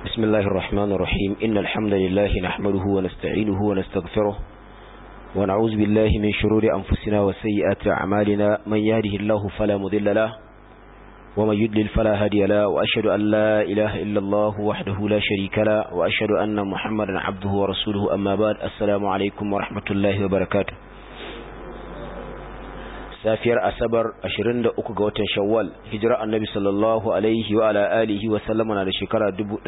بسم الله الرحمن الرحيم إن الحمد لله نحمده ونستعينه ونستغفره ونعوذ بالله من شرور أنفسنا وسيئات أعمالنا من يهده الله فلا مذل له ومن يدلل فلا هادي له وأشهد أن لا إله إلا الله وحده لا شريك له وأشهد أن محمدا عبده ورسوله أما بعد السلام عليكم ورحمة الله وبركاته safiyar asabar 23 ga watan shawwal hijira annabi sallallahu alaihi wa ala alihi wa sallama na da shekara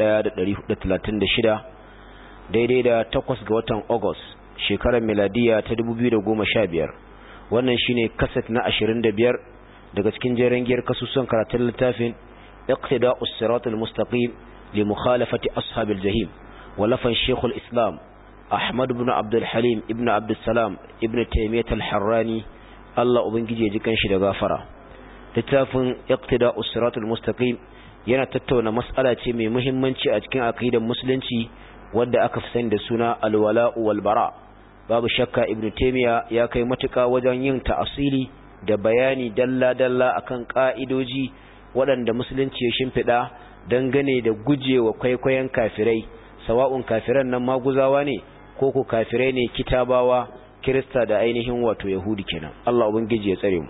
1436 daidai da 8 ga watan august shekarar miladiya ta 2015 wannan shine kaset na 25 daga cikin jerin giyar kasusun karatun littafin iqtida'us siratal mustaqim li mukhalafati ashabil jahim walafan shekul islam ahmad ibn abdul halim ibn abdul salam ibn taymiyyah al-harrani Allah Ubangiji ya ji kanshi da gafara littafin iqtida usratul mustaqim yana tattauna mas'ala ce mai muhimmanci a cikin aqidar musulunci wanda aka fi sani da suna alwala'u wal bara babu shakka ibnu taymiya ya kai matuka wajen yin ta'asili da bayani dalla dalla akan ka'idoji waɗanda musulunci ya shimfida dangane da gujewa kwaikwayon kafirai sawa'un kafiran nan maguzawa ne ko ko kafirai ne kitabawa kirista da ainihin wato yahudi kenan Allah ubangiji ya tsare mu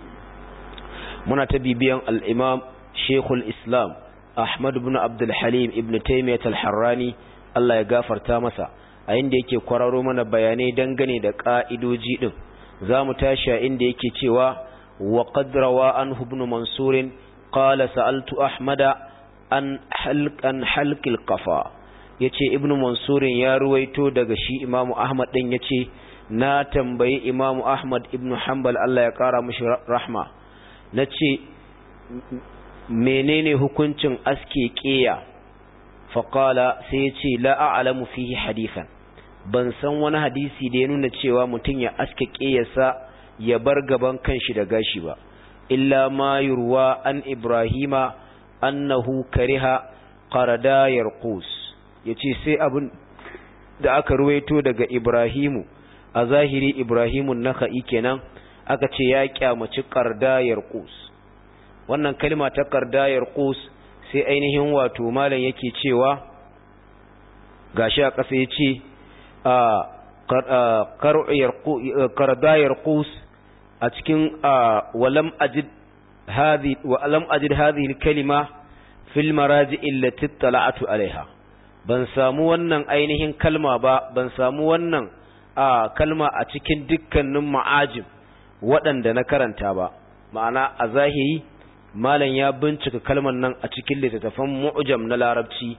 muna ta bibiyan al-imam shaykhul islam ahmad ibn abdul halim ibn taymiyyah al-harrani Allah ya gafarta masa a inda yake kwararo mana bayanai dangane da ka'idoji din zamu tashi a inda yake cewa wa qad rawa an ibn mansur qala sa'altu ahmada an halqan halqil qafa yace ibn mansur ya ruwaito daga shi imamu ahmad din yace na tambayi imamu ahmad ibn hanbal Allah ya kara mashi rahma na ce menene hukuncin aske ƙeya faƙala sai ya ce la'a'alamu fihi hadithan ban san wani hadisi da ya nuna cewa mutum ya aske ƙeyarsa ya bar gaban kanshi da gashi ba illa ma yurwa an ibrahima annahu kariha qarada yarqus yace sai abin da aka ruwaito daga ibrahimu a zahiri Ibrahimun Naka'i kenan aka ce ya kyamaci kardayar qus wannan kalma ta kardayar qus sai ainihin wato malam yake cewa gashi a ƙasa yace kardayar qus a cikin walam ajid hadhi wa lam ajid hadhihi kalima fil maraji allati tala'atu alaiha ban samu wannan ainihin kalma ba ban samu wannan a kalma a cikin dukkanin ma'ajim waɗanda na karanta ba ma'ana a zahiri malam ya bincika kalman nan a cikin littattafan mu'jam na larabci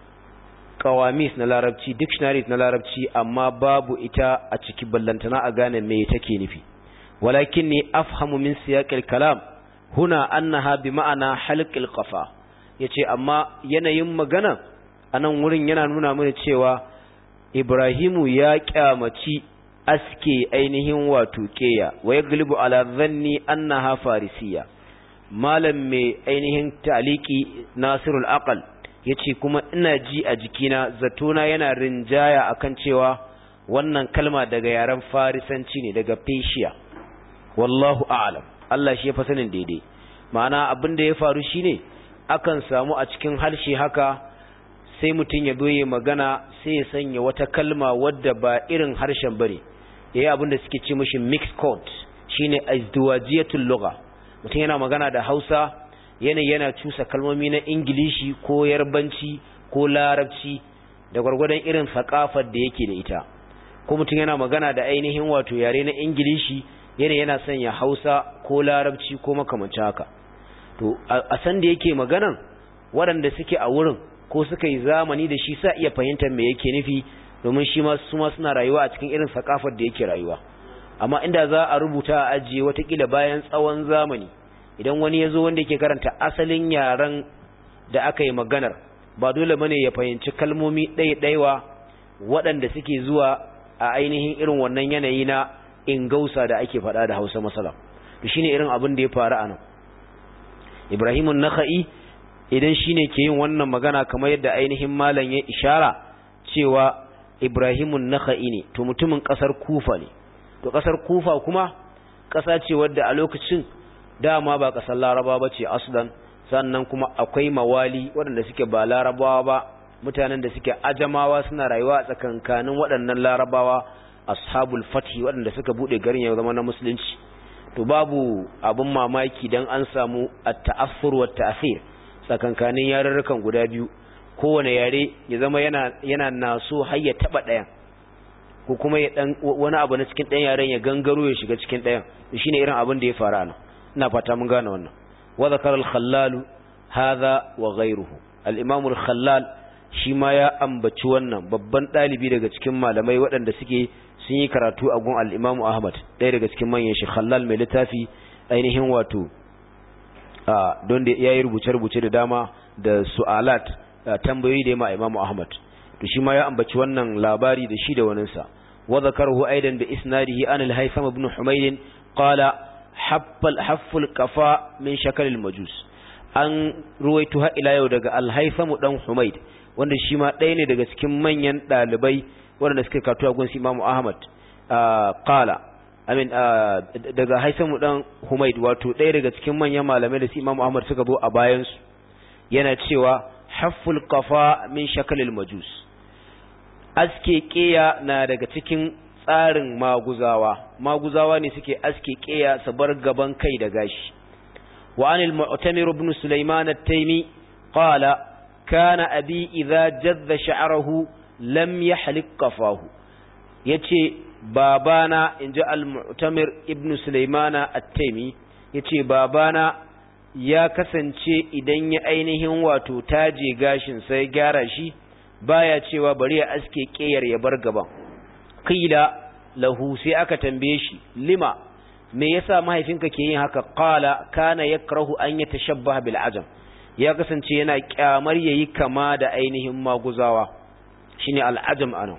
qawamis na larabci dictionaries na larabci amma babu ita a ciki ballantana a gane me take nufi walakinni afhamu min siyaqil kalam huna annaha bi ma'ana halqil qafa yace amma yanayin magana anan wurin yana nuna mana cewa Ibrahimu ya kyamaci aske ainihin wato keya wa ya galibu ala zanni annaha farisiya malam mai ainihin taliki nasirul aqal yace kuma ina ji a jikina zatona yana rinjaya akan cewa wannan kalma daga yaren farisanci ne daga Persia wallahu a'lam Allah shi ya fa sanin daidai ma'ana abin da ya faru shine akan samu a cikin harshe haka sai mutum ya doye magana sai ya sanya wata kalma wadda ba irin harshen bane yayi abin da suke ce mishi mixed code shine azduwajiyatul lugha mutum yana magana da Hausa yana yana cusa kalmomi na Ingilishi ko Yarbanci ko Larabci da gwargwadon irin sakafar da yake da ita ko mutum yana magana da ainihin wato yare na Ingilishi yana yana sanya Hausa ko Larabci ko makamancin haka to a san da yake maganan waɗanda suke a wurin ko suka yi zamani da shi sa iya fahimtar me yake nufi domin shi ma su ma suna rayuwa a cikin irin sakafar da yake rayuwa amma inda za a rubuta a ajiye watakila bayan tsawon zamani idan wani ya zo wanda yake karanta asalin yaren da aka yi maganar ba dole bane ya fahimci kalmomi ɗaya-ɗaiwa waɗanda suke zuwa a ainihin irin wannan yanayi na ingausa da ake faɗa da hausa masala to shine irin abin da ya faru a nan ibrahimun naka'i idan shine ke yin wannan magana kamar yadda ainihin malam ya ishara cewa Ibrahimun Nakha'i ne to mutumin kasar Kufa ne to kasar Kufa kuma kasa ce wadda a lokacin dama ba kasar Laraba bace aslan sannan kuma akwai mawali waɗanda suke ba larabawa ba mutanen da suke ajamawa suna rayuwa a tsakankanin waɗannan larabawa ashabul fathi waɗanda suka bude garin ya zama na musulunci to babu abin mamaki dan an samu at-ta'affur wa ta'thir tsakankanin yarurrukan guda biyu kowane yare ya zama yana yana naso har ya taba ɗayan ko kuma ya dan wani abu na cikin ɗayan yaren ya gangaro ya shiga cikin ɗayan shine irin abin da ya faru ana ina fata mun gane wannan wa zakara al-khallal hadha wa ghayruhu al-imam al-khallal shi ma ya ambaci wannan babban dalibi daga cikin malamai waɗanda suke sun yi karatu a gun al-imam Ahmad ɗaya daga cikin manyan shi khallal mai littafi ainihin wato a don da yayi rubuce-rubuce da dama da su'alat tambayoyi da ma imam Ahmad to shi ma ya ambaci wannan labari da shi da waninsa wa zakarahu aidan bi isnadihi an al-haytham ibn humayd qala haffal hafful qafa min shakal al-majus an ruwaito ha ila yau daga al-haytham dan humayd wanda shi ma ɗaya ne daga cikin manyan ɗalibai waɗanda suka karatu a gunsi Imam Ahmad qala amin daga haytham dan humayd wato ɗaya daga cikin manyan malamai da su Imam Ahmad suka zo a bayan su yana cewa hafful qafa min shakal al-majus aske ƙeya na daga cikin tsarin maguzawa maguzawa ne suke aske ƙeya su bar gaban kai da gashi wa anil mu'tamir ibn sulaiman at-taymi qala kana abi idza jadda sha'rahu lam yahlik qafahu yace babana inji al-mu'tamir ibn sulaiman at-taymi yace babana ya kasance idan ya ainihin wato taje gashin sai gyara shi baya cewa bari ya aske ƙeyar ya bar gaban qila lahu sai aka tambaye shi lima me yasa mahaifinka ke yin haka qala kana yakrahu an yatashabbaha bil ajam ya kasance yana kyamar yayi kama da ainihin maguzawa shine al ajam anan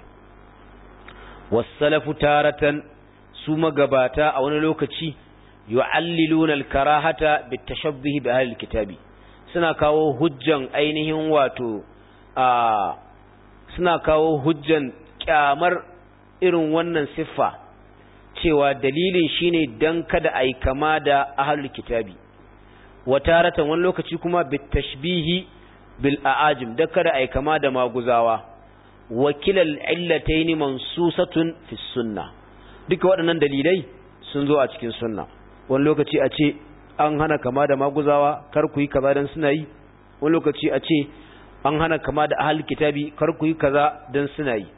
wasalafu taratan su magabata a wani lokaci yu'alliluna al karahata bit tashabbuh bi ahli kitabi suna kawo hujjan ainihin wato a suna kawo hujjan kyamar irin wannan siffa cewa dalilin shine dan kada ai kama da ahlul kitabi wataratan wani lokaci kuma bitashbihi bil aajim da kada ai kama da maguzawa wakilal illatayn mansusatun fi sunna duka waɗannan dalilai sun zo a cikin sunna wani lokaci a ce an hana kama da maguzawa kar ku yi kaza dan suna yi wani lokaci a ce an hana kama da ahal kitabi kar ku yi kaza dan suna yi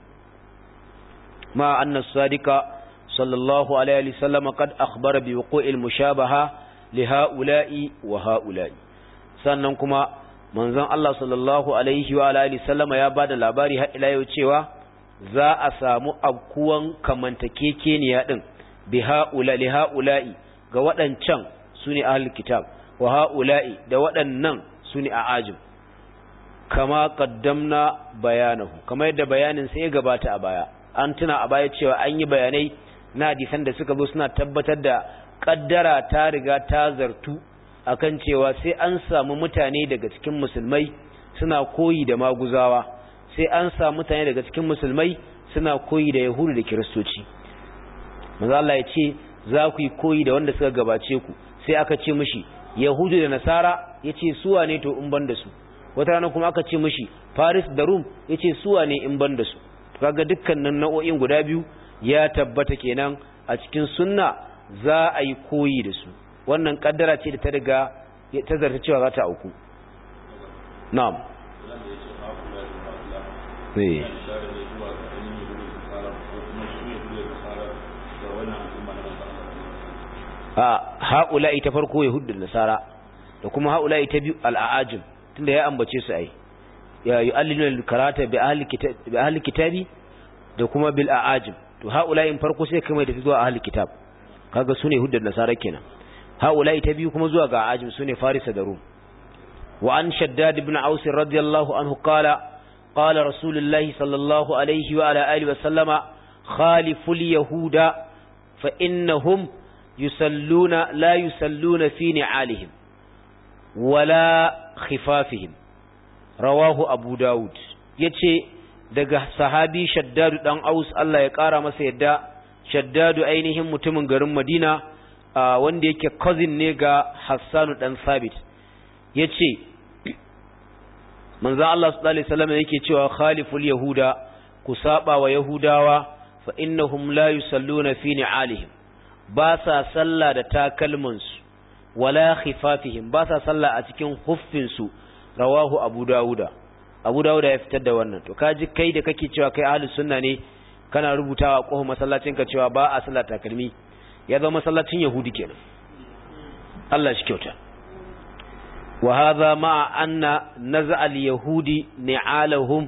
ma anna sadika sallallahu alaihi wa sallam qad akhbara bi wuqu'il mushabaha li haula'i wa haula'i sannan kuma manzon Allah sallallahu alaihi wa alihi sallam ya bada labari har ila yau cewa za a samu abkuwan kamantakekeniya din bi haula li haula'i ga waɗancan sune ahlul kitab wa haula'i da waɗannan sune a'ajim kama kaddamna bayanahu kama yadda bayanin sai ya gabata a baya an tuna a baya cewa an yi bayanai na hadisan da suka zo suna tabbatar da kaddara ta riga ta zartu akan cewa sai an samu mutane daga cikin musulmai suna koyi da maguzawa sai an samu mutane daga cikin musulmai suna koyi da yahudu da kiristoci manzo Allah ya ce za ku yi koyi da wanda suka gabace ku sai aka ce mishi yahudu da nasara yace su wane to in ban da su wata rana kuma aka ce mishi Paris da Rome yace su wane in ban da su kaga dukkanin nau'o'in guda biyu ya tabbata kenan a cikin sunna za a yi koyi da su wannan kaddara ce da ta riga ta zarta cewa za ta auku na'am eh a ha'ula'i ta farko yahudun nasara da kuma ha'ula'i ta biyu al'ajim tunda ya ambace su ai ya yu'alliluna karata bi ahli kitab bi ahli kitabi da kuma bil a'ajim to ha'ula'in farko sai kai mai da zuwa ahli kitab kaga sune huddan nasara kenan ha'ula'i ta biyu kuma zuwa ga a'ajim sune farisa da rum wa an shaddad ibn aus radiyallahu anhu qala qala rasulullahi sallallahu alaihi wa ala alihi wa sallama khaliful yahuda fa innahum yusalluna la yusalluna fi ni'alihim wala khifafihim rawahu abu daud yace daga sahabi shaddadu dan aus Allah ya kara masa yadda shaddadu ainihin mutumin garin Madina wanda yake cousin ne ga Hassanu dan Sabit yace manzo Allah sallallahu alaihi wasallam yake cewa khaliful yahuda ku saba wa yahudawa fa innahum la yusalluna fi ni'alihim ba sa sallah da takalmansu wala khifafihim ba sa sallah a cikin huffinsu rawahu abu dawuda abu dawuda ya fitar da wannan to kaji kai da kake cewa kai ahlus sunna ne kana rubutawa a kofar masallacin ka cewa ba a sallah takalmi ya zama masallacin yahudi kenan Allah shi kyauta wa hadha ma'a anna naz'a al-yahudi ni'alahum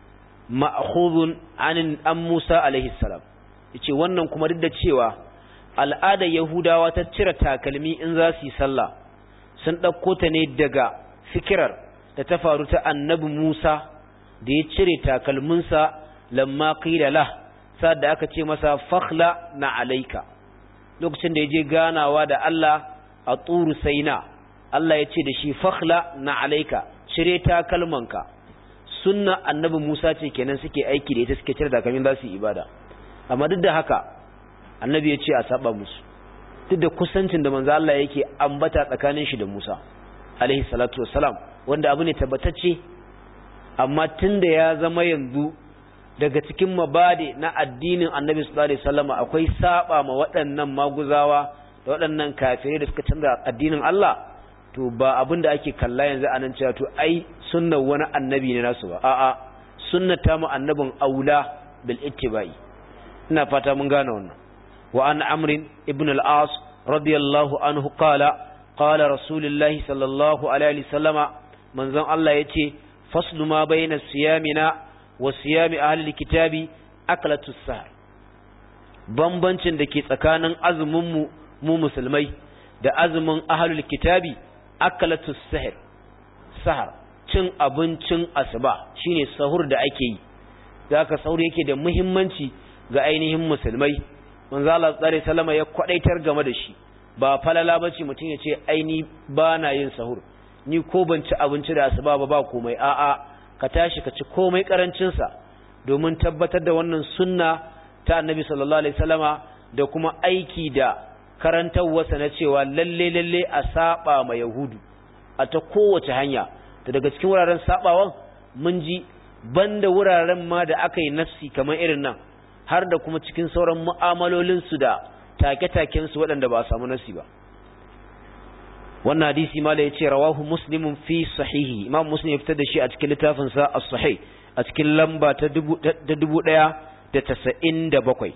ma'khudhun an an Musa alaihi salam yace wannan kuma duk da cewa al'adar yahudawa ta cire takalmi in za su yi sallah sun ɗauko ta ne daga fikirar da ta faru ta annabi Musa da ya cire takalminsa lamma qila lah sa'ad da aka ce masa fakhla na alaika lokacin da ya je ganawa da Allah a turu saina Allah ya ce da shi fakhla na alaika cire takalmanka sunna annabi Musa ce kenan suke aiki da ita suke cire takalmin za su yi ibada amma duk da haka annabi ya ce a saba musu duk da kusancin da manzo Allah yake ambata tsakanin shi da Musa alaihi salatu wassalam wanda abu ne tabbatacce amma tunda ya zama yanzu daga cikin mabade na addinin annabi sallallahu alaihi wasallam akwai saba ma waɗannan maguzawa da waɗannan kafirai da suka canza addinin Allah to ba abin da ake kalla yanzu anan cewa to ai sunnar wani annabi ne nasu ba a'a sunnata mu annabin aula bil ittibai ina fata mun gane wannan wa an amrin ibn al-as radiyallahu anhu qala qala rasulullahi sallallahu alaihi wasallama manzon Allah yace faslu ma bayna siyamina wa siyami ahli kitabi aklatus sahar bambancin da ke tsakanin azumin mu mu musulmai da azumin ahlul kitabi aklatus sahar sahar cin abincin asuba shine sahur da ake yi zaka sahur yake da muhimmanci ga ainihin musulmai manzo Allah tsare salama ya kwadaitar game da shi ba falala bace mutum ya ce aini ba na yin sahur ni ko ban ci abinci da asuba ba ba komai a'a ka tashi ka ci komai karancin sa domin tabbatar da wannan sunna ta annabi sallallahu alaihi wasallama da kuma aiki da karantarwarsa na cewa lalle lalle a saba ma yahudu a ta kowace hanya to daga cikin wuraren sabawan mun ji banda wuraren ma da aka yi nafsi kamar irin nan har da kuma cikin sauran mu'amalolinsu da take-takensu waɗanda ba a samu nasi ba wannan hadisi ma da ya ce rawahu muslimun fi sahihi imam muslim ya fitar da shi a cikin littafinsa a sahih a cikin lamba ta dubu ɗaya da tasa'in da bakwai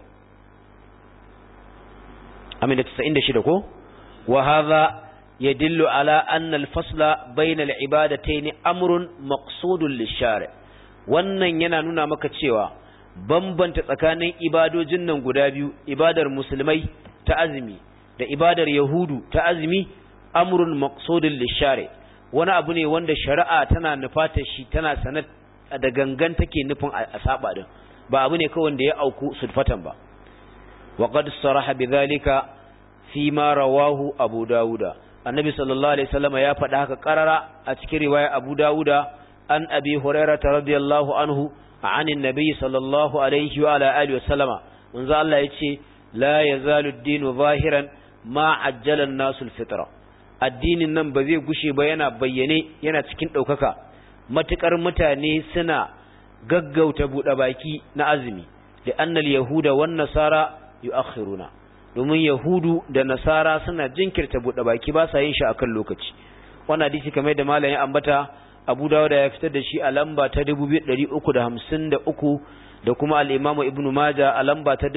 amin da tasa'in da shida ko wa haza ya dillu ala annal fasla bainal ibadatayn amrun maqsudun lishari wannan yana nuna maka cewa bambanta tsakanin ibadojin nan guda biyu ibadar musulmai ta azumi da ibadar yahudu ta azumi amrun maqsudun lishari wani abu ne wanda shari'a tana nufata shi tana sanar da gangan take nufin a saba din ba abu ne kawai da ya auku sulfatan ba wa qad saraha bidhalika fi ma rawahu abu dauda annabi sallallahu alaihi wasallam ya faɗa haka karara a cikin riwaya abu dauda an abi hurairah radiyallahu anhu عن النبي صلى الله عليه وعلى آله وسلم منذ الله يتشي لا يزال الدين ظاهرا ما عجل الناس الفطرة الدين nan ba zai gushe ba yana bayyane yana cikin ɗaukaka matuƙar mutane suna gaggauta buɗe baki na azumi da annal yahuda wan nasara yu'akhiruna domin yahudu da nasara suna jinkirta buɗe baki ba sa yin shi akan lokaci wannan hadisi kamar da malamin ambata Abu Dawud ya fitar da shi a lamba ta 2353 da kuma al-Imam Ibn Majah a lamba ta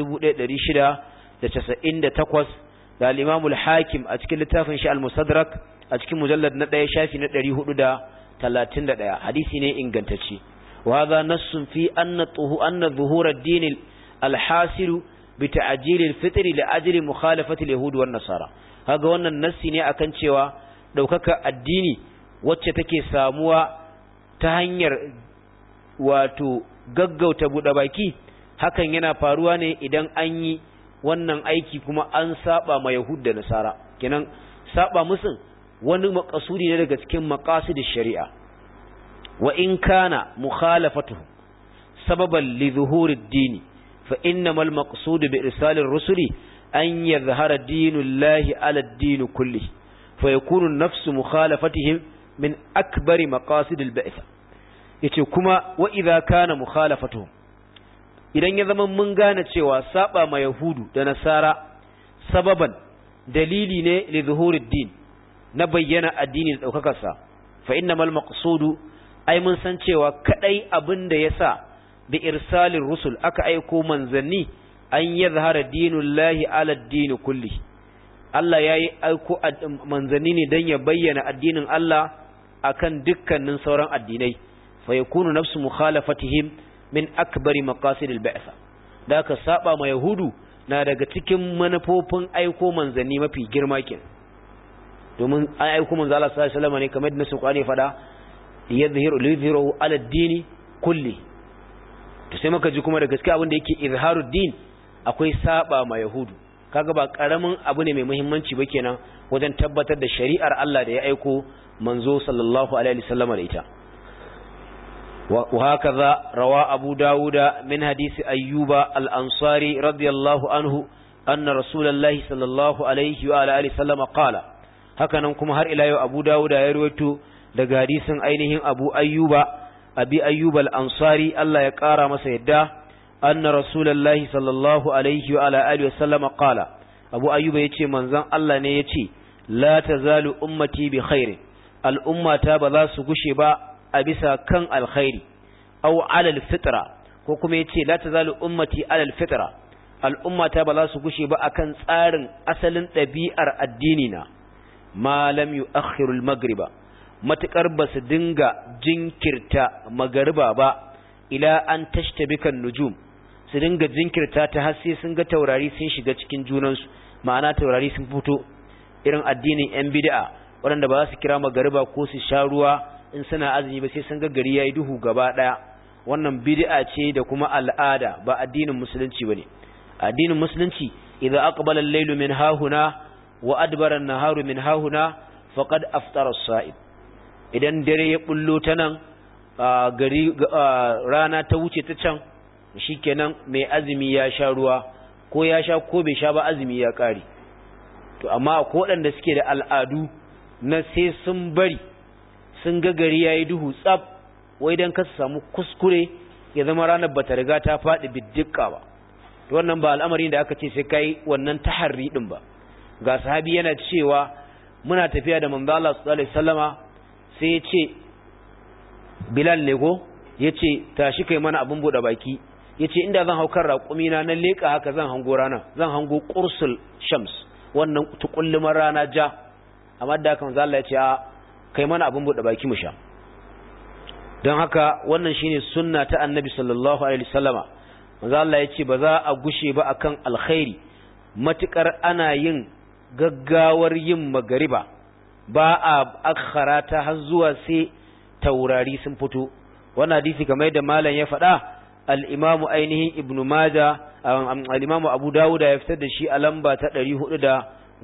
1698 da al-Imam al-Hakim a cikin littafin shi al-Musaddarak a cikin mujallad na 1 shafi na 431 hadisi ne ingantacce wa hadha nassun fi anna tuhu anna zuhur ad-din al-hasil bi ta'jil al-fitr li ajli mukhalafati al-yahud wan nasara kaga wannan nassi ne akan cewa daukaka addini wacce take samuwa ta hanyar wato gaggauta buɗe baki hakan yana faruwa ne idan an yi wannan aiki kuma an saba ma yahud da nasara kenan saba musun wani makasudi ne daga cikin maqasid shari'a wa in kana mukhalafatuhu sababan li zuhuri ad-din fa innamal maqsud bi irsal ar-rusuli an yadhhara dinullahi ala ad-din kulli fa yakunu nafsu mukhalafatihim min akbari maqasid al-ba'th yace kuma wa idza kana mukhalafatuhum idan ya zama mun gane cewa saba ma yahudu da nasara sababan dalili ne li zuhurid din na bayyana addini da daukakarsa fa innamal maqsudu ai mun san cewa kadai abin da yasa bi irsalir rusul aka aiko manzanni an yadhhara dinullahi ala ad-din kulli Allah yayi aiko manzanni ne dan ya bayyana addinin Allah akan dukkanin sauran addinai fa yakunu nafsu mukhalafatihim min akbari maqasidil ba'sa da ka saba ma yahudu na daga cikin manufofin aiko manzanni mafi girma kenan domin an aiko manzo Allah sallallahu alaihi wasallam ne kamar da nasu kwani fada yadhhiru lidhhiru ala ad-din kulli to sai muka ji kuma da gaskiya abin da yake izharu din akwai saba ma yahudu kaga ba karamin abu ne mai muhimmanci ba kenan wajen tabbatar da shari'ar Allah da ya aiko manzo sallallahu alaihi wasallam da ita وهكذا روى أبو داود من حديث أيوب الأنصاري رضي الله عنه أن رسول الله صلى الله عليه وعلى آله وسلم قال هكذا نكم هر إلى أبو داود يرويت daga hadisin ainihin Abu Ayyuba Abi Ayyub al-Ansari Allah ya kara masa yadda anna Rasulullahi sallallahu alaihi wa ala alihi wa sallam qala Abu Ayyuba yace manzon Allah ne yace la tazalu ummati bi khairin al-ummata ba za su gushe ba a bisa kan alkhairi aw alal fitra ko kuma yace la tazalu ummati alal fitra al'ummata ba za su gushe ba akan tsarin asalin ɗabi'ar addini na ma lam yu'akhiru al-maghriba matukar ba su dinga jinkirta magariba ba ila an tashtabika nujum su dinga jinkirta ta har sai sun ga taurari sun shiga cikin junansu ma'ana taurari sun fito irin addinin yan bid'a waɗanda ba za su kira magariba ko su sha ruwa in suna azumi ba sai sun ga gari yayi duhu gaba daya wannan bid'a ce da kuma al'ada ba addinin musulunci bane addinin musulunci idza aqbala al-laylu min hahuna wa adbara an-naharu min hahuna faqad aftara as-sa'im idan dare ya bullo ta nan gari rana ta wuce ta can shikenan mai azumi ya sha ruwa ko ya sha ko bai sha ba azumi ya kare to amma akwai waɗanda suke da al'adu na sai sun bari sun ga gari yayi duhu tsab wai dan ka samu kuskure ya zama ranar bata riga ta faɗi biddika ba to wannan ba al'amarin da aka ce sai kai wannan taharri din ba ga sahabi yana cewa muna tafiya da manzo Allah sallallahu alaihi wasallama sai ya ce Bilal ne go yace tashi kai mana abun bude baki yace inda zan hau kan raƙumi na na leka haka zan hango rana zan hango qursul shams wannan tukullumar rana ja amma da haka manzo Allah ya ce a kai mana abin buɗe baki mu sha don haka wannan shine sunna ta annabi sallallahu alaihi wasallama manzo Allah ya ce ba za a gushe ba akan alkhairi matukar ana yin gaggawar yin magariba ba a akhara ta har zuwa sai taurari sun fito wannan hadisi kamar yadda malam ya faɗa al-imamu ainihin ibnu maja al-imamu abu dawud ya fitar da shi a lamba ta 418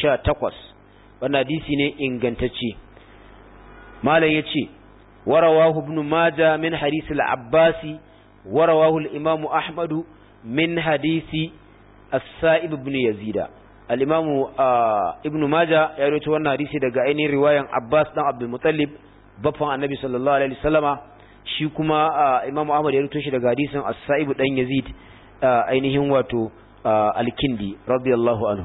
wannan hadisi ne ingantacce malam yace warawahu ibn majah min hadith al-abbasi warawahu al-imam ahmad min hadisi as-sa'ib ibn yazid al-imam ibn majah ya rawaito wannan hadisi daga ainihin riwayan abbas dan abdul muttalib baffan annabi sallallahu alaihi wasallama shi kuma imam ahmad ya rawaito shi daga hadisin as-sa'ib dan yazid ainihin wato al-kindi radiyallahu anhu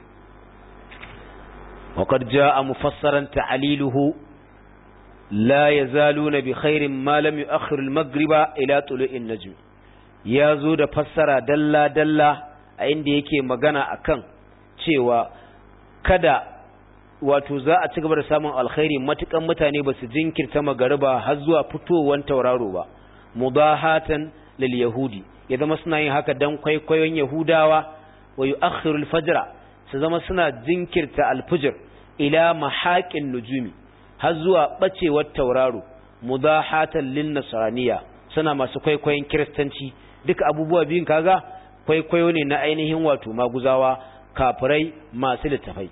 وقد جاء مفسرا تعليله لا يزالون بخير ما لم يؤخر المغرب الى طلوع النجم yazo da fassara dalla dalla a inda yake magana akan cewa kada wato za a ci gaba da samun alkhairi matukan mutane ba su jinkirta magariba har zuwa fitowar tauraro ba mudahatan lil yahudi ya zama suna yin haka dan kwaikwayon yahudawa wa yu'akhiru al-fajra su zama suna jinkirta al-fajr ila mahaqin nujumi har zuwa bacewar tauraro mudahatan lin nasraniya suna masu kwaikwayon kiristanci duka abubuwa biyun kaga kwaikwayo ne na ainihin wato maguzawa kafirai masu littafai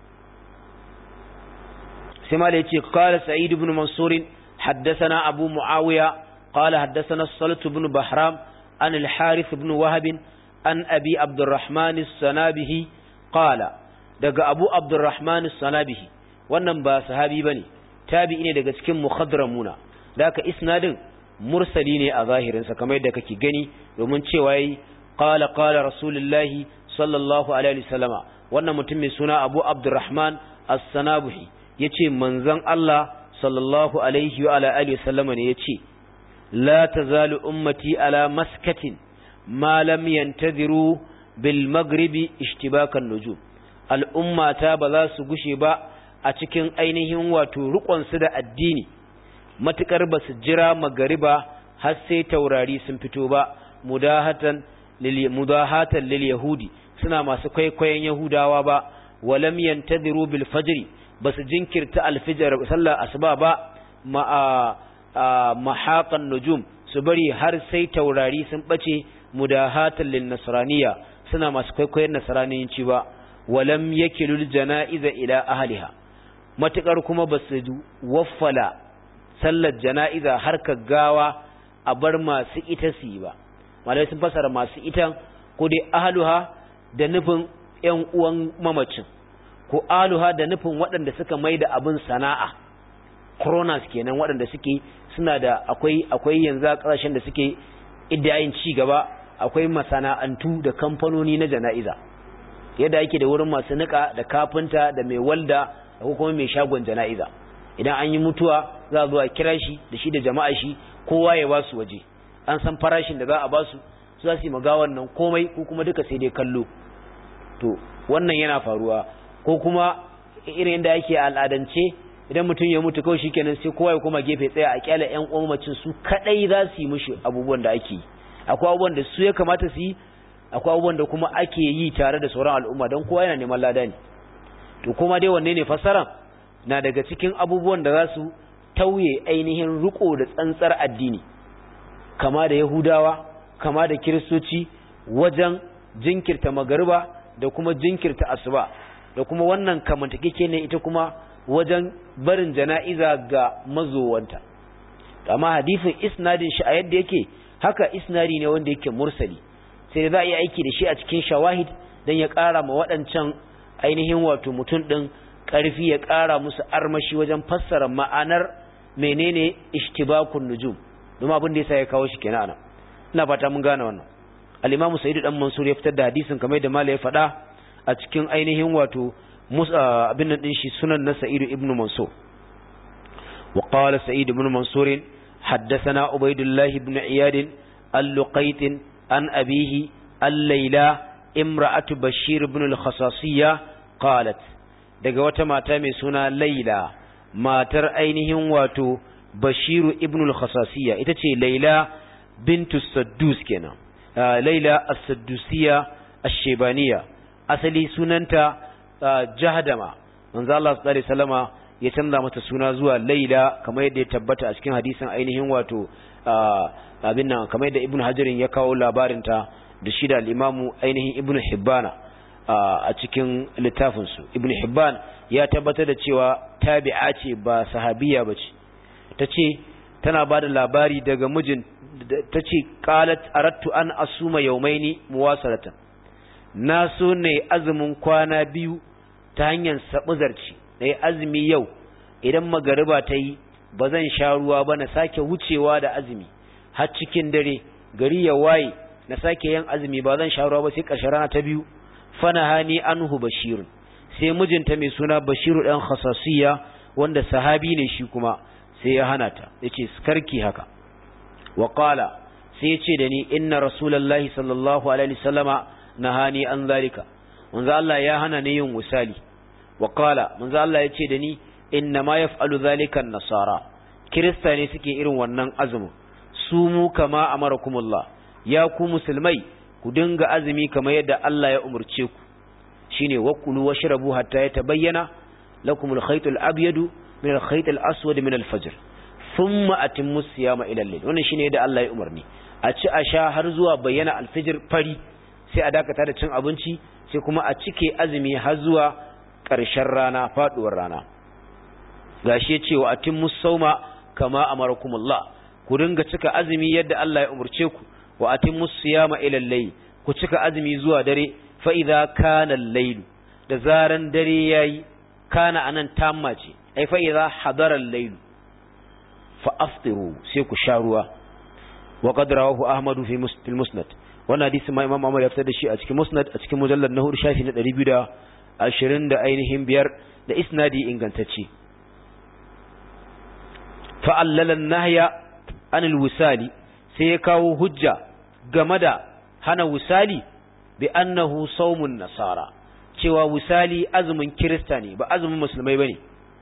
sai ma da yace qala sa'id ibn mansur haddathana abu muawiya qala haddathana salat ibn bahram an al-harith ibn wahab an abi abdurrahman as-sanabihi qala daga abu abdurrahman as-sanabihi wannan ba sahabi bane tabi'i ne daga cikin mukhadramuna da haka isnadin mursali ne a zahirinsa kamar yadda kake gani domin cewa yi qala qala rasulullahi sallallahu alaihi wasallama wannan mutum mai suna Abu Abdurrahman As-Sanabuhi yace manzon Allah sallallahu alaihi wa alihi wasallama ne yace la tazalu ummati ala maskatin ma lam yantadiru bil maghribi ishtibakan nujum al'ummata ba za su gushe ba a cikin ainihin wato su da addini matukar ba su jira magariba har sai taurari sun fito ba mudahatan lil mudahatan lil yahudi suna masu kwaikwayon yahudawa ba walam yantadiru bil fajri basu jinkirta alfijar sallar asuba ba ma mahaqan nujum su bari har sai taurari sun bace mudahatan lin nasraniya suna masu kwaikwayon nasraniyanci ba walam yakilul janaiza ila ahliha matukar kuma basu waffala sallar jana'iza har ka gawa a bar masu ita su yi ba malai sun fasara masu ita ko dai ahluha da nufin ƴan uwan mamacin ko ahluha da nufin waɗanda suka mai da abin sana'a coronas kenan waɗanda suke suna da akwai akwai yanzu a ƙasashen da suke iddayin ci gaba akwai masana'antu da kamfanoni na jana'iza yadda ake da wurin masu nika da kafinta da mai walda da kuma mai shagon jana'iza idan an yi mutuwa za a zo a kira shi da shi da jama'a shi kowa ya ba su waje an san farashin da za a ba su su za su yi magawan nan komai ko kuma duka sai dai kallo to wannan yana faruwa ko kuma irin yadda ake al'adance idan mutum ya mutu kawai shikenan sai kowa ya koma gefe tsaya a kyala ƴan uwan macin su kadai za su yi mishi abubuwan da ake yi akwai abubuwan da su ya kamata su yi akwai abubuwan da kuma ake yi tare da sauran al'umma don kowa yana neman lada ne to kuma dai wanne ne fassaran na daga cikin abubuwan da za su tauye ainihin riko da tsantsar addini kama da yahudawa kama da kiristoci wajen jinkirta magariba da kuma jinkirta asuba da kuma wannan kamantakeke ne ita kuma wajen barin jana'iza ga mazowanta amma hadisin isnadin shi a yadda yake haka isnadi ne wanda yake mursali sai da za a yi aiki da shi a cikin shawahid don ya ƙara ma waɗancan ainihin wato mutum ɗin ƙarfi ya ƙara musu armashi wajen fassara ma'anar menene ishtibakun nujum domin abin da yasa ya kawo shi kenan anan ina fata mun gane wannan al-imamu sa'id dan mansur ya fitar da hadisin kamar yadda malai ya faɗa a cikin ainihin wato abin nan din shi sunan na sa'id ibn mansur wa qala sa'id ibn mansur حدثنا عبيد الله بن عياد اللقيط عن أبيه الليلة امرأة بشير بن الخصاصية قالت daga wata mata mai suna Laila matar ainihin wato Bashiru ibn al-Khasasiyya ita ce Laila bintu Saddus kenan Laila as-Saddusiyya ash-Shaybaniya asali sunanta Jahdama manzo Allah sallallahu alaihi wasallama ya canza mata suna zuwa Laila kamar yadda ya tabbata a cikin hadisin ainihin wato abin nan kamar yadda Ibn Hajarin ya kawo labarin ta da shi da al-Imam ainihin Ibn Hibbana a cikin littafin su Ibn Hibban ya tabbatar da cewa tabi'a ce ba sahabiya bace tace tana bada labari daga mijin tace qalat aradtu an asuma yawmaini muwasalatan na so ne azumin kwana biyu ta hanyar sabuzarci na yi azumi yau idan magariba ta yi ba zan sha ruwa ba na sake wucewa da azumi har cikin dare gari ya waye na sake yin azumi ba zan sha ruwa ba sai ƙarshen rana ta biyu fana hani anhu bashirun sai mijinta mai suna bashiru ɗan khasasiya wanda sahabi ne shi kuma sai ya hana ta yace karki haka wa qala sai yace da ni inna rasulullahi sallallahu alaihi wasallama nahani an zalika manzo Allah ya hana ni yin wasali wa qala manzo Allah yace da ni inna ma yaf'alu zalika an-nasara kirista ne suke irin wannan azumin sumu kama amarakumullah ya ku musulmai ku dinga azumi kamar yadda Allah ya umurce ku shine wakulu washrabu hatta yatabayyana lakum al-khayt al-abyad min al-khayt al-aswad min al-fajr thumma atimmu siyama ila al-layl wannan shine yadda Allah ya umarni a ci a sha har zuwa bayyana al-fajr fari sai a dakata da cin abinci sai kuma a cike azumi har zuwa ƙarshen rana faduwar rana gashi yace wa atimmu sawma kama amarakumullah ku dinga cika azumi yadda Allah ya umurce ku wa atimmu siyama ila al-layl ku cika azumi zuwa dare fa idza kana al-layl da zaran dare yayi kana anan tamma ce ai fa idza hadara al-layl fa aftiru sai ku sha ruwa wa qad rawahu ahmad fi musnad wannan hadisi ma imam Ahmad ya fitar da shi a cikin musnad a cikin mujallad na hudu shafi na 220 da ainihin biyar da isnadi ingantacce fa allala nahya anil wisali sai ya kawo hujja game da hana wisali bi annahu sawmun nasara cewa wisali azumin kirista ne ba azumin musulmai bane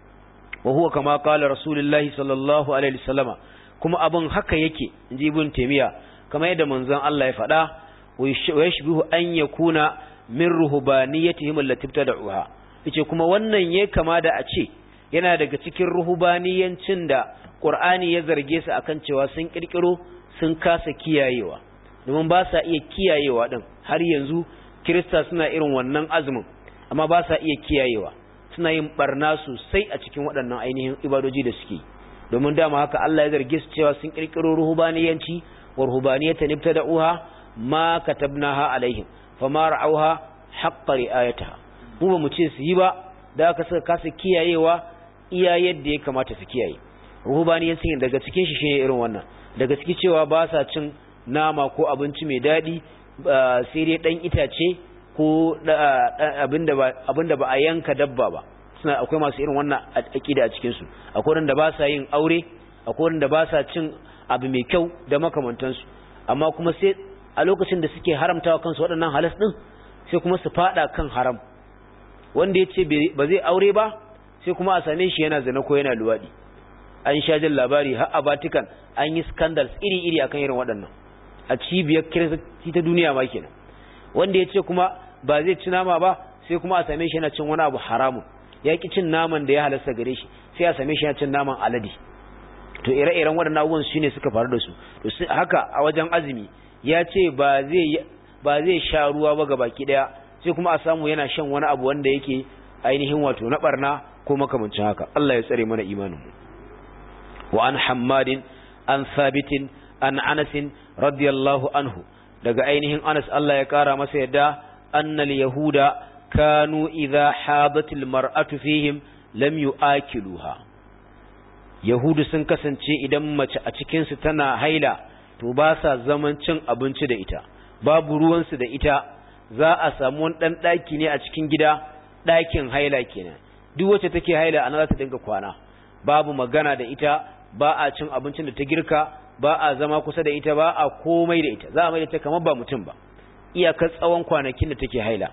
wa huwa kama qala rasulullahi sallallahu alaihi wasallama kuma abin haka yake inji ibn taymiya kamar yadda manzon Allah ya faɗa wa yashbihu an yakuna min ruhbaniyatihim allati ibtada'uha yace kuma wannan yayi kama da a ce yana daga cikin ruhbaniyancin da Qur'ani ya zarge su akan cewa sun kirkiro sun kasa kiyayewa domin ba sa iya kiyayewa din har yanzu Kirista suna irin wannan azumin amma ba sa iya kiyayewa suna yin barna sosai a cikin waɗannan ainihin ibadoji da suke domin dama haka Allah ya zarge su cewa sun kirkiro ruhbaniyanci wa ruhbaniyatan ibtada'uha ma katabnaha alaihim fama ra'awha haqqa ri'ayataha mu ba mu ce su yi ba da aka saka kasa kiyayewa iya yadda ya kamata su kiyaye ruhbaniyancin daga cikin shi shine irin wannan daga cikin cewa ba sa cin nama ko abinci mai daɗi sai dai ɗan itace ko abinda ba a yanka dabba ba suna akwai masu irin wannan aƙida a cikinsu akwai wanda ba sa yin aure akwai wanda ba sa cin abu mai kyau da makamantansu amma kuma sai a lokacin da suke haramtawa kansu waɗannan halas ɗin sai kuma su faɗa kan haram wanda ya ce ba zai aure ba sai kuma a same shi yana zina ko yana luwaɗi an sha jin labari har a Vatican an yi scandals iri-iri akan irin waɗannan a cibiyar kiristi ta duniya ma kenan wanda ya ce kuma ba zai ci nama ba sai kuma a same shi yana cin wani abu haramun ya ki cin naman da ya halasta gare shi sai a same shi yana cin naman alade to ire-iren waɗannan abubuwan su ne suka faru da su to haka a wajen azumi ya ce ba zai ba zai sha ruwa ba gabaki daya sai kuma a samu yana shan wani abu wanda yake ainihin wato na barna ko makamancin haka Allah ya tsare mana imanin mu وعن حماد عن ثابت عن أنس رضي الله عنه daga ainihin Anas Allah ya kara masa yadda annal yahuda kanu idha hadatil mar'atu fihim lam yu'akiluha yahudu sun kasance idan mace a cikin su tana haila to ba sa zaman cin abinci da ita babu ruwan su da ita za a samu wani dan daki ne a cikin gida dakin haila kenan duk wacce take haila ana za ta dinga kwana babu magana da ita ba a cin abincin da ta girka ba a zama kusa da ita ba a komai da ita za a mai da ta kamar ba mutum ba iyakar tsawon kwanakin da take haila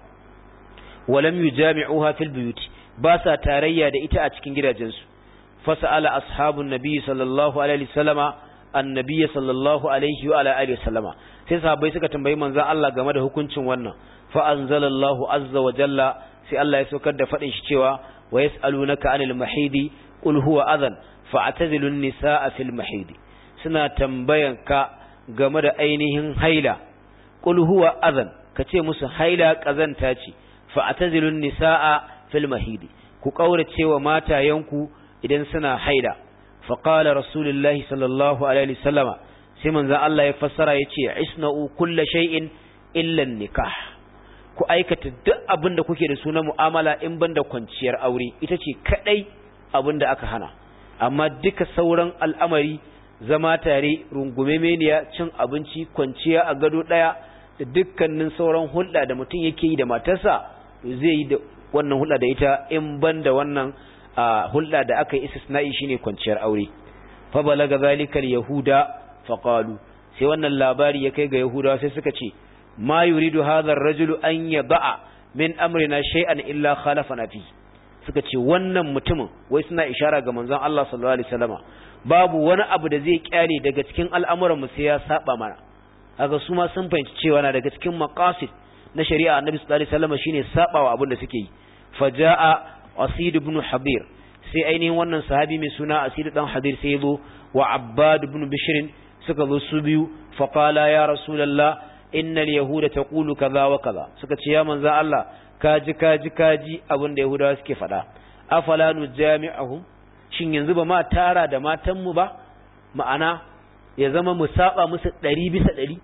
walam yujami'uha fil buyut ba sa tarayya da ita a cikin gidajensu fasala ashabun nabi sallallahu alaihi wasallama annabi sallallahu alaihi wa alihi wasallama sai sahabbai suka tambayi manzon Allah game da hukuncin wannan fa anzalallahu azza wa jalla sai Allah ya saukar da fadin shi cewa wa yas'alunaka anil mahidi qul huwa adhan fa'tazilu an-nisaa fil mahidi suna tambayan ka game da ainihin haila qul huwa adhan kace musu haila kazanta ce fa'tazilu an-nisaa fil mahidi ku kaurace wa matayanku idan suna haila faqala rasulullahi sallallahu alaihi wasallama sai manzon Allah ya fassara yace isna'u kulla shay'in illa an-nikah ku aikata duk abin da kuke da suna mu'amala in banda kwanciyar aure ita ce kadai abin da aka hana amma duka sauran al'amari zama tare rungume meniya cin abinci kwanciya a gado daya da dukkanin sauran hulɗa da mutum yake yi da matarsa zai yi da wannan hulɗa da ita in banda wannan hulɗa da aka yi istisna'i shine kwanciyar aure fa balaga zalika yahuda fa qalu sai wannan labari ya kai ga yahudawa sai suka ce ma yuridu hadha ar-rajulu an yada'a min amrina shay'an illa khalafana fi suka ce wannan mutumin wai suna ishara ga manzon Allah sallallahu alaihi wasallama babu wani abu da zai kyale daga cikin al'amuran mu sai ya saba mana haka su ma sun fahimci cewa na daga cikin maqasid na shari'a annabi sallallahu alaihi wasallama shine sabawa abin da suke yi faja'a asid ibn habir sai ainihin wannan sahabi mai suna asid dan habir sai yazo wa abbad ibn bishr suka zo su biyu faqala ya rasulullah innal yahuda taqulu kaza wa kaza suka ce ya manzo Allah kaji kaji kaji abin da yahudawa suke faɗa afala nujami'ahum shin yanzu ba ma tara da matan mu ba ma'ana ya zama mu saba musu ɗari bisa ɗari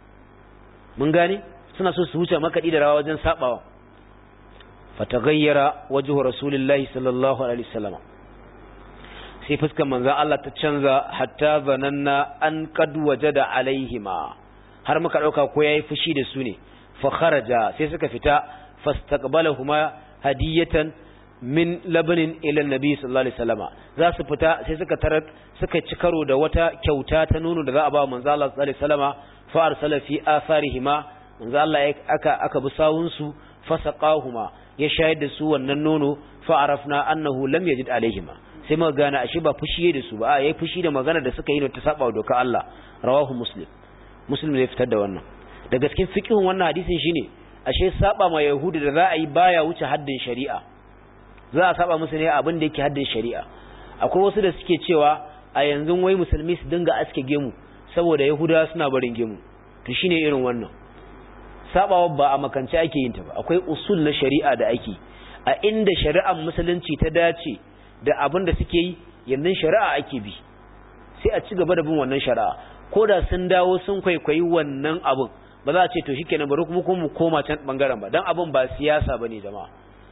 mun gane suna so su wuce makaɗi da rawa wajen sabawa fataghayyara wajhu rasulillahi sallallahu alaihi wasallam sai fuskar manzon Allah ta canza hatta zananna an qad wajada alaihima har muka dauka ko yayi fushi da su ne fa kharaja sai suka fita fastaqbalahuma hadiyatan min labanin ila nabi sallallahu alaihi wasallama za su fita sai suka tarar suka ci karo da wata kyauta ta nono da za a ba manzo Allah sallallahu alaihi wasallama fa arsala fi atharihima manzo Allah aka aka bi sawun su fasaqahuma ya shayar da su wannan nono fa arafna annahu lam yajid alaihima sai muka gane ashe ba fushi da su ba a yayi fushi da magana da suka yi ta saba wa doka Allah rawahu muslim muslim ne fitar da wannan da gaskin fiqhun wannan hadisin shine ashe saba ma yahudu da za a yi baya wuce haddin shari'a za a saba musu ne abin da yake haddin shari'a akwai wasu da suke cewa a yanzu wai musulmi su dinga aske gemu saboda yahudawa suna barin gemu to shine irin wannan sabawa ba a makance ake yin ta ba akwai usul na shari'a da ake a inda shari'ar musulunci ta dace da abin da suke yi yanzu shari'a ake bi sai a ci gaba da bin wannan shari'a ko da sun dawo sun kwaikwayi wannan abin ba za a ce to shikenan bari kuma mu koma can bangaren ba dan abin ba siyasa bane jama'a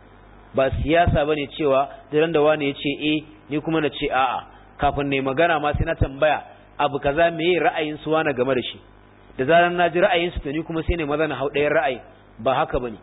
ba siyasa bane cewa daren da wani ya ce eh ni kuma na ce a'a kafin ne magana ma sai na tambaya abu kaza meye ra'ayin su wani game da shi da zaran na ji ra'ayin su to ni kuma sai ne maza na hau ɗayan ra'ayi ba haka bane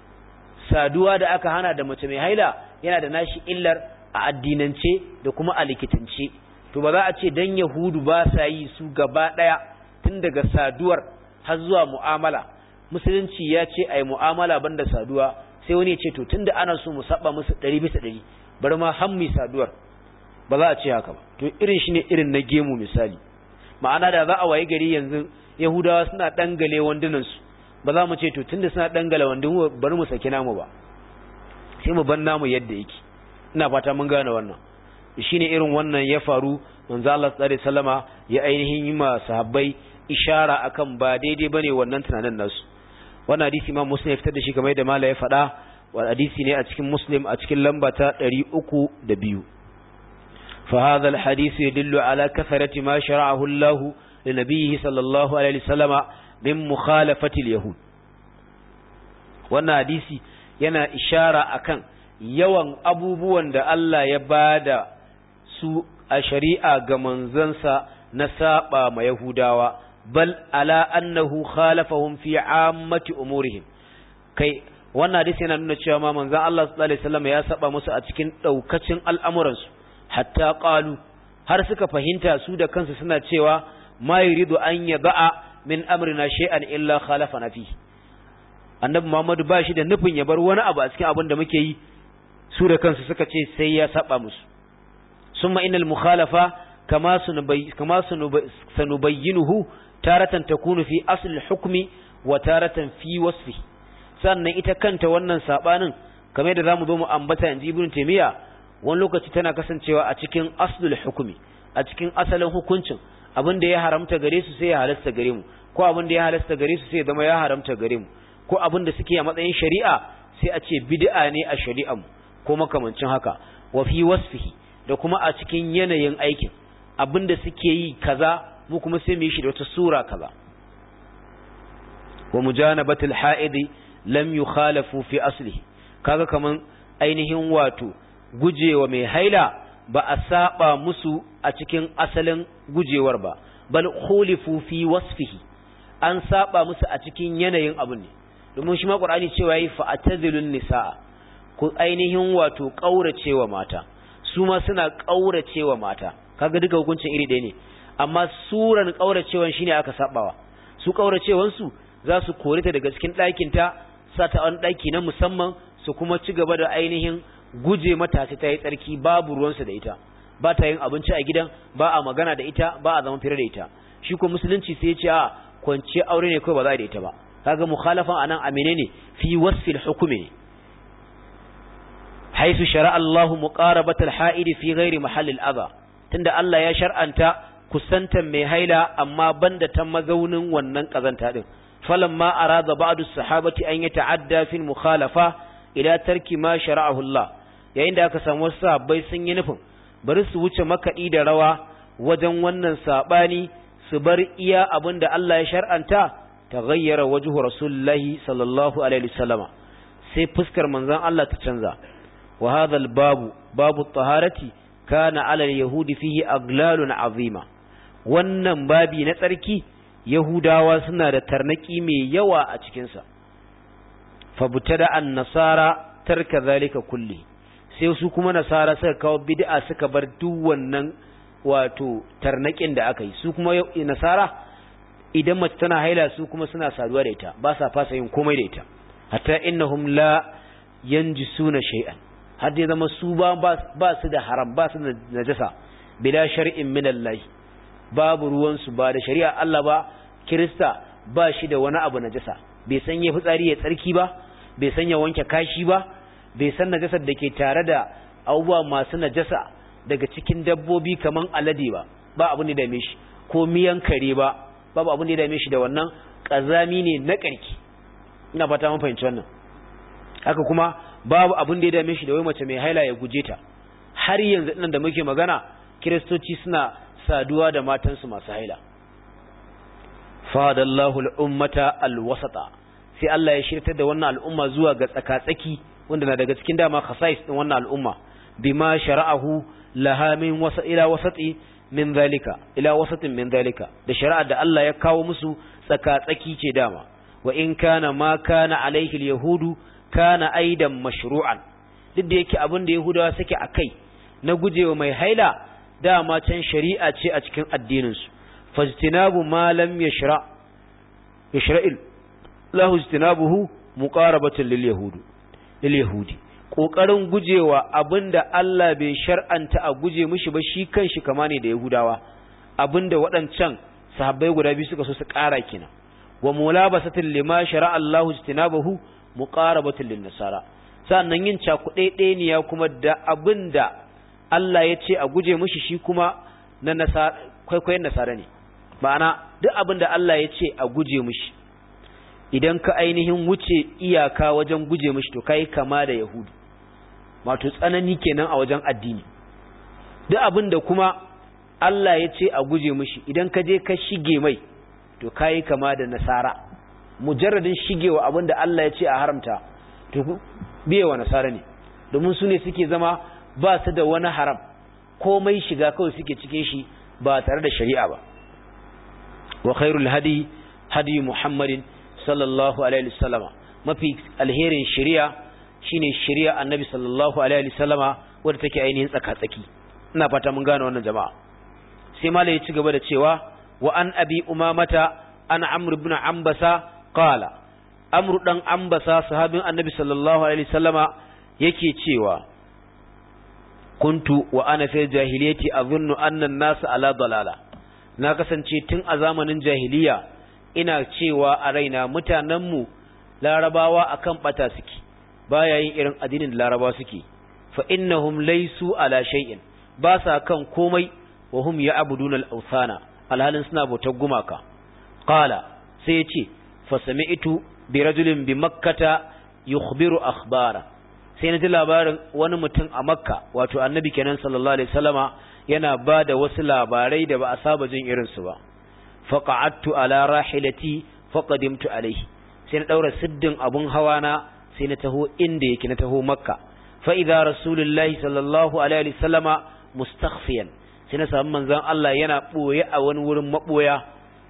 saduwa da aka hana da mace mai haila yana da nashi illar a addinance da kuma a likitance to ba za a ce dan yahudu ba sa yi su gaba ɗaya tun daga saduwar har zuwa mu'amala musulunci ya ce ai mu'amala banda saduwa sai wani ya ce to tunda ana so mu saba musu ɗari bisa ɗari bari ma hammi saduwar ba za a ce haka ba to irin shi ne irin na gemu misali ma'ana da za a waye gari yanzu yahudawa suna dangale wandunansu ba za mu ce to tunda suna dangale wandun bari mu saki namu ba sai mu ban namu yadda yake ina fata mun gane wannan shine irin wannan ya faru manzo Allah sallallahu alaihi wasallama ya ainihin yi ma sahabbai ishara akan ba daidai bane wannan tunanin nasu wannan hadisi Imam Muslim ya fitar da shi kamar yadda Mala ya faɗa wa hadisi ne a cikin Muslim a cikin lamba ta 302 فهذا الحديث يدل على كثرة ما شرعه الله لنبيه صلى الله عليه وسلم من مخالفة اليهود wannan hadisi yana ishara akan yawan abubuwan da Allah ya bada su a shari'a ga manzansa na saba ma Yahudawa bal ala annahu khalafahum fi ammati umurihim kai wannan hadisi yana nuna cewa ma manzon Allah sallallahu alaihi wasallam ya saba musu a cikin daukacin al'amuransu hatta qalu har suka fahimta su da kansu suna cewa ma yuridu an yada'a min amrina shay'an illa khalafana fi annabi Muhammadu ba shi da nufin ya bar wani abu a cikin abin da muke yi su da kansu suka ce sai ya saba musu summa innal mukhalafa kama sunubay kama sanubayyinuhu taratan takunu fi asl al-hukmi wa taratan fi wasfi sannan ita kanta wannan sabanin kamar da zamu zo mu ambata inji ibn taymiya wani lokaci tana kasancewa a cikin aslul hukumi a cikin asalin hukuncin abin da ya haramta gare su sai ya halasta gare mu ko abin da ya halasta gare su sai ya zama ya haramta gare mu ko abin da suke a matsayin shari'a sai a ce bid'a ne a shari'a mu ko makamancin haka wa fi wasfihi da kuma a cikin yanayin aikin abin da suke yi kaza mu kuma sai mu yi shi da wata sura kaza wa mujanabatul ha'idi lam yukhalafu fi aslihi kaga kaman ainihin wato gujewa mai haila ba a saba musu a cikin asalin gujewar ba bal khulifu fi wasfihi an saba musu a cikin yanayin abun ne domin shi ma qur'ani cewa yi fa atazilun nisaa ku ainihin wato kauracewa mata su ma suna kauracewa mata kaga duka hukuncin iri ɗaya ne amma suran kauracewan shine aka sabawa su kauracewan su za su kore ta daga cikin ɗakin ta sa ta wani ɗaki na musamman su kuma ci gaba da ainihin guje mata ta yi tsarki babu ruwansa da ita ba ta yin abinci a gidan ba a magana da ita ba a zama fira da ita shi ko musulunci sai ya ce a kwanciyar aure ne kawai ba za a da ita ba kaga mukhalafan anan amine ne fi wasfil hukumi ne haisu shara Allahu muqarabatal ha'idi fi ghairi mahallil adha tunda Allah ya shar'anta kusantan mai haila amma banda ta mazaunin wannan kazanta din falamma arada ba'du sahabati an yata'adda fil mukhalafa ila tarki ma shara'ahu Allah yayin da aka samu wasu sahabbai sun yi nufin bari su wuce makaɗi da rawa wajen wannan saɓani su bar iya abin da Allah ya shar'anta ta gayyara wajuhu rasulullahi sallallahu alaihi wasallama sai fuskar manzon Allah ta canza wa hadhal babu babu taharati kana ala yahudi fihi aglalun azima wannan babi na tsarki yahudawa suna da tarnaki mai yawa a cikin sa fabutada an nasara tarka zalika kulli sai su kuma nasara suka kawo bid'a suka bar duk wannan wato tarnakin da aka yi su kuma nasara idan mace tana haila su kuma suna saduwa da ita ba sa fasa yin komai da ita hatta innahum la yanjisuna shay'an har dai zama su ba ba su da haram ba su da najasa bila shar'in min Allah babu ruwan su ba da shari'a Allah ba kirista ba shi da wani abu najasa bai san ya fitsari ya tsarki ba bai san ya wanke kashi ba bai san najasar da ke tare da abubuwa masu najasa daga cikin dabbobi kaman alade ba ba abin da dame shi ko miyan kare ba babu abin da ya dame shi da wannan kazami ne na karki ina fata mun fahimci wannan haka kuma babu abin da ya dame shi da wai mace mai haila ya guje ta har yanzu nan da muke magana kiristoci suna saduwa da matansu masu haila fadallahu al-ummata al-wasata sai Allah ya shirtar da wannan al'umma zuwa ga tsaka-tsaki wanda na daga cikin dama khasais din wannan al'umma bima shara'ahu laha min wasa ila wasati min zalika ila wasatin min zalika da shari'ar da Allah ya kawo musu tsaka-tsaki ce dama wa in kana ma kana alaihi al-yahudu kana aidan mashru'an duk da yake abin da yahudawa suke akai na gujewa mai haila dama can shari'a ce a cikin addinin su fajtinabu ma lam yashra yashra'il lahu ijtinabuhu muqarabatun lil yahudi lil yahudi kokarin gujewa abinda Allah bai shar'anta a guje mishi ba shi kanshi kama ne da yahudawa abinda waɗancan sahabbai guda biyu suka so su ƙara kina wa mulabasatin lima shara'a Allahu ijtinabahu muqarabatun lin nasara sannan yin cakuɗe ɗeniya kuma da abinda Allah ya ce a guje mishi shi kuma na nasara kwaikwayon nasara ne ma'ana duk abinda Allah ya ce a guje mishi idan ka ainihin wuce iyaka wajen guje mishi to kai kama da yahudu wato tsanani kenan a wajen addini duk abinda kuma Allah ya ce a guje mishi idan ka je ka shige mai to kai kama da nasara mujarradin shigewa abinda Allah ya ce a haramta to biyewa nasara ne domin su ne suke zama ba su da wani haram komai shiga kawai suke cike shi ba tare da shari'a ba wa khairul hadi hadi muhammadin sallallahu alaihi wasallama mafi alherin shari'a shine shari'a annabi sallallahu alaihi wasallama wadda take ainihin tsaka-tsaki ina fata mun gane wannan jama'a sai malai ya ci gaba da cewa wa an abi umamata an amr ibn ambasa qala amr dan ambasa sahabin annabi sallallahu alaihi wasallama yake cewa kuntu wa ana fil jahiliyati azunnu anna an-nas ala dalala na kasance tun a zamanin jahiliya ina cewa a raina mutanenmu larabawa akan bata suke baya yin irin addinin larabawa suke fa innahum laysu ala shay'in ba sa kan komai wa hum ya'buduna al-awthana alhalin suna bautar gumaka qala sai ya ce fa sami'tu bi rajulin bi makkata yukhbiru akhbara sai na ji labarin wani mutum a makka wato annabi kenan sallallahu alaihi wasallama yana ba da wasu labarai da ba a saba jin irinsu ba faqa'attu ala rahilati faqadimtu alaihi sai na daura siddin abun hawa na sai na taho inda yake na taho makka fa idza rasulullahi sallallahu alaihi wasallama mustakhfiyan sai na samu manzon Allah yana boye a wani wurin maboya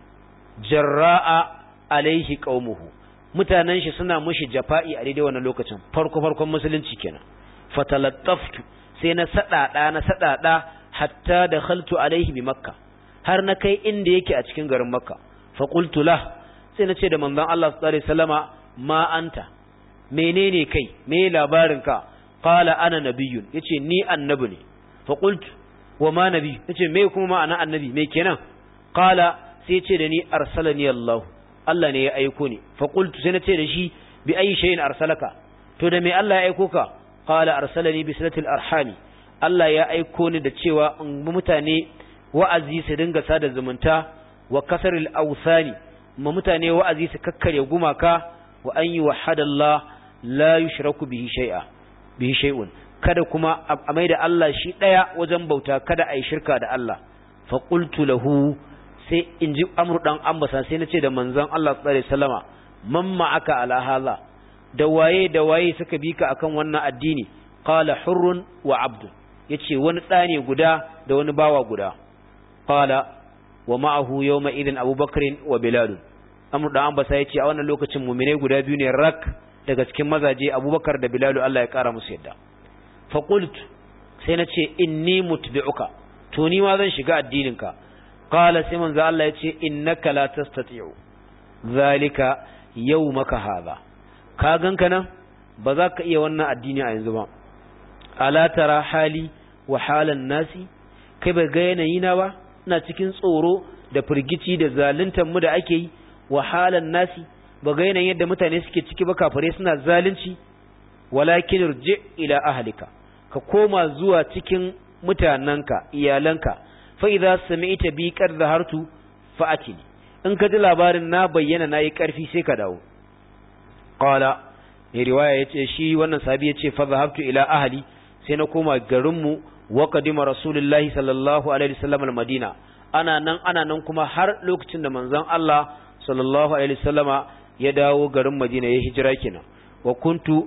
jarra'a alaihi qaumuhu mutanen shi suna mushi jafa'i a daidai wannan lokacin farko farkon musulunci kenan fatalattaftu sai na sadada na sadada hatta dakhaltu alaihi bi makka har na kai inda yake a cikin garin makka fa qultu lah sai na ce da manzon Allah sallallahu alaihi wasallama ma anta menene kai me labarin ka qala ana nabiyyun yace ni annabi ne fa qultu wa ma nabi yace me kuma ma'ana annabi me kenan qala sai yace da ni arsalani Allah Allah ne ya aiko ni fa qultu sai na ce da shi bi ayi shay'in arsalaka to da me Allah ya aiko ka qala arsalani bi silatil arhami Allah ya aiko ni da cewa in mutane wa'azi su dinga sada zumunta wa kasaril awsani ma mutane wa'azi su kakkare gumaka wa an yi wahadallah la yushraku bihi shay'a bihi shay'un kada kuma a maida Allah shi daya wajen bauta kada ai shirka da Allah fa qultu lahu sai in ji amru dan ambasa sai nace da manzon Allah sallallahu alaihi wasallama man ma'aka ala hala da waye da waye suka bi ka akan wannan addini qala hurrun wa abdu yace wani ɗa ne guda da wani bawa guda qala wa ma'ahu yawma idin abubakar wa bilal amru da ambasa yace a wannan lokacin mu'mine guda biyu ne rak daga cikin mazaje abubakar da bilal Allah ya kara musu yadda fa qultu sai nace inni mutbi'uka to ni ma zan shiga addininka qala sai manzo Allah yace innaka la tastati'u zalika yawmaka hadha ka ganka nan ba za ka iya wannan addini a yanzu ba ala tara hali wa halan nasi kai bai ga yanayi na ba ina cikin tsoro da firgici da zaluntar mu da ake yi wa halan nasi ba ga yanayin yadda mutane suke ciki ba kafare suna zalunci walakin irji ila ahlika ka koma zuwa cikin mutananka iyalanka fa idza sami'ta bi qad zahartu fa'atini in ka ji labarin na bayyana nayi karfi sai ka dawo qala ne riwaya yace shi wannan sahabi yace fa zahabtu ila ahli sai na koma garinmu wa qadima rasulullahi sallallahu alaihi wasallam al-madina ana nan ana nan kuma har lokacin da manzon Allah sallallahu alaihi wasallama ya dawo garin Madina ya hijira kenan wa kuntu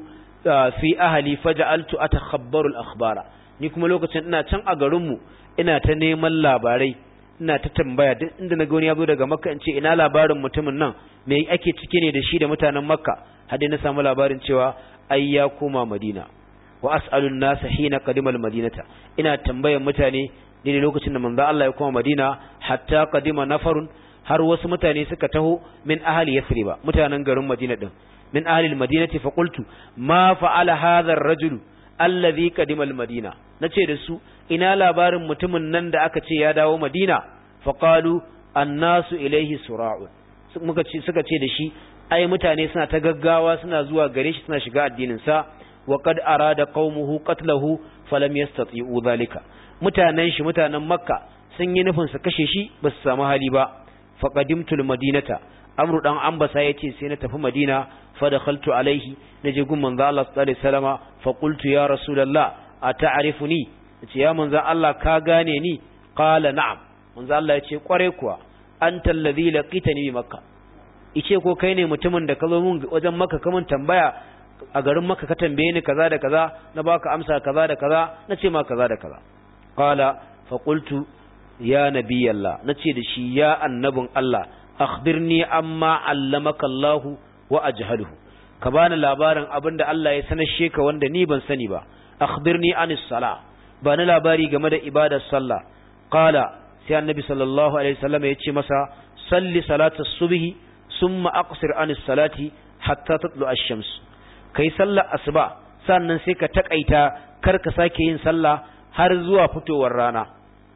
fi ahli faj'altu atakhabbaru al-akhbara ni kuma lokacin ina can a garinmu ina ta neman labarai ina ta tambaya duk inda na ga wani ya zo daga Makka in ce ina labarin mutumin nan me ake cike ne da shi da mutanen Makka har dai na samu labarin cewa ai ya koma Madina wa as'alun nasa hina qadima al-madinata ina tambayan mutane ne lokacin da manzo Allah ya koma Madina hatta qadima nafarun har wasu mutane suka taho min ahli Yathrib mutanen garin Madina din min ahli al-madinati fa qultu ma fa'ala hadha ar-rajulu alladhi qadima al-madina nace da su ina labarin mutumin nan da aka ce ya dawo Madina fa qalu annasu ilayhi sura'un muka ce suka ce da shi ai mutane suna ta gaggawa suna zuwa gare shi suna shiga addinin sa wa qad arada qaumuhu qatlahu falam yastati'u dhalika mutanen shi mutanen makka sun yi nufin su kashe shi ba su samu hali ba fa qadimtul madinata amru dan ambasa yace sai na tafi madina fa dakhaltu alaihi naje gun manzo Allah sallallahu alaihi wasallama fa qultu ya rasulullah ata'rifuni yace ya manzo Allah ka gane ni qala na'am manzo Allah yace kware kuwa anta alladhi laqitani bi makka ice ko kai ne mutumin da ka zo mun wajen makka kaman tambaya a garin makka ka tambaye ni kaza da kaza na baka amsa kaza da kaza na ce ma kaza da kaza qala fa qultu ya nabiyallah nace da shi ya annabin Allah akhbirni amma allamaka Allah wa ajhaluhu ka bani labarin abinda Allah ya sanar sheka wanda ni ban sani ba akhbirni anis sala bani labari game da ibadar sallah qala sai annabi sallallahu alaihi wasallam ya ce masa salli salatas subhi summa aqsir anis salati hatta tatlu ash-shams kai sallar asuba sannan sai ka takaita kar ka sake yin sallah har zuwa fitowar rana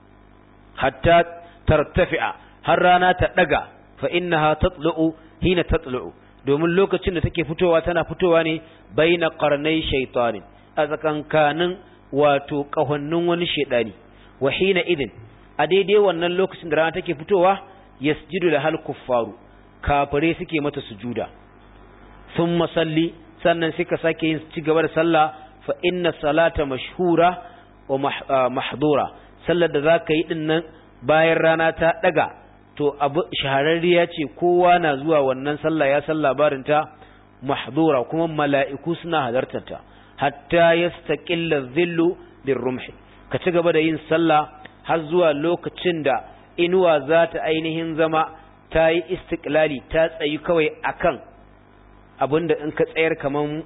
hatta tartafi'a har rana ta daga fa innaha tatlu'u hina tatlu'u domin lokacin da take fitowa tana fitowa ne baina qarnai shaytanin a tsakankanin wato kahonnin wani shedani wa hina idin a daidai wannan lokacin da rana take fitowa yasjudu lahal kuffaru kafire suke mata sujuda thumma salli sannan sai ka sake yin ci gaba da sallah fa inna salata mashhura wa mahdura sallar da zaka yi din nan bayan rana ta daga to abu shahararriya ce kowa na zuwa wannan sallah ya san labarin ta mahdura kuma mala'iku suna halartar ta hatta yastaqilla dhillu birrumhi ka ci gaba da yin sallah har zuwa lokacin da inuwa za ta ainihin zama ta yi istiklali ta tsayi kawai akan abinda in ka tsayar kaman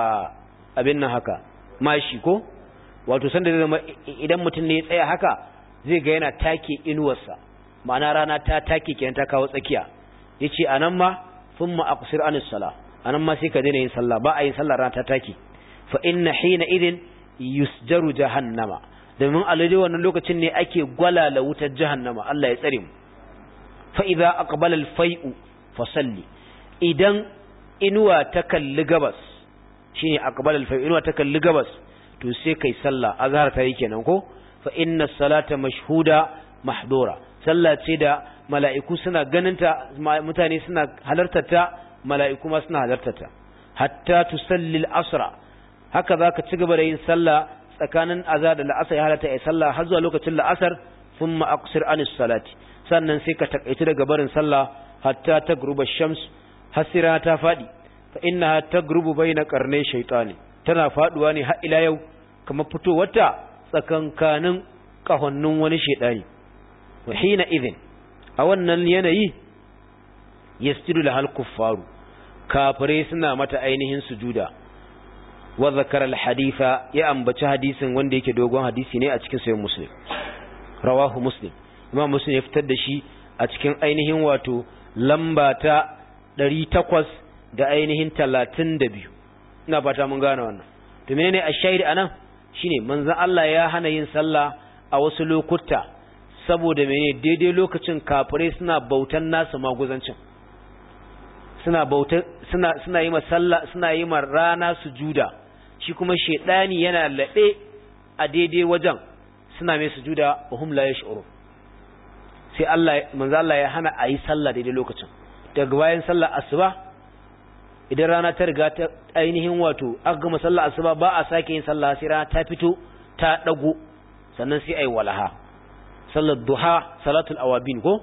abin nan haka mashi ko wato sanda zai zama idan mutum ne ya tsaya haka zai ga yana take inuwarsa ma'ana rana ta take kenan ta kawo tsakiya yace anan ma thumma aqsir anis sala anan ma sai ka daina yin sallah ba a yin sallah rana ta take fa inna hina idin yusjaru jahannama domin a lalle wannan lokacin ne ake gwalala wutar jahannama Allah ya tsare mu fa idza aqbala al-fai'u fa salli idan inuwa ta kalli gabas shine aqbala al-fai'u inuwa ta kalli gabas to sai kai sallah azhar ta yi kenan ko fa inna salata mashhuda mahdura sallah ce da mala'iku suna ganinta mutane suna halartarta mala'iku ma suna halartarta hatta tusalli al-asra haka zaka ci gaba da yin sallah tsakanin azhar da la'asar ya halatta ai sallah har zuwa lokacin la'asar thumma aqsir anis salati sannan sai ka takaici daga barin sallah hatta tagruba shams hasira ta fadi fa innaha tagrubu baina qarnay shaytani tana faduwa ne har ila yau kamar fitowarta tsakankanin kahonnin wani shedani wa hina idhin a wannan yanayi yasjudu lahal kuffaru kafirai suna mata ainihin sujuda wa zakara al-haditha ya ambaci hadisin wanda yake dogon hadisi ne a cikin sahih muslim rawahu muslim imam muslim ya fitar da shi a cikin ainihin wato lamba ta 800 da ainihin 32 ina fata mun gane wannan to menene ash-shahid anan shine manzon Allah ya hana yin sallah a wasu lokuta saboda menene daidai lokacin kafirai suna bautan nasu maguzancin suna bauta suna suna yi sallah suna yi ma rana sujuda shi kuma shedani yana labe a daidai wajen suna mai sujuda wa hum la yash'uru sai Allah manzo Allah ya hana ayi sallah daidai lokacin daga bayan sallar asuba idan rana ta riga ta ainihin wato aka gama sallar asuba ba a sake yin sallah sai rana ta fito ta dago sannan sai ayi walaha sallar duha salatul awabin ko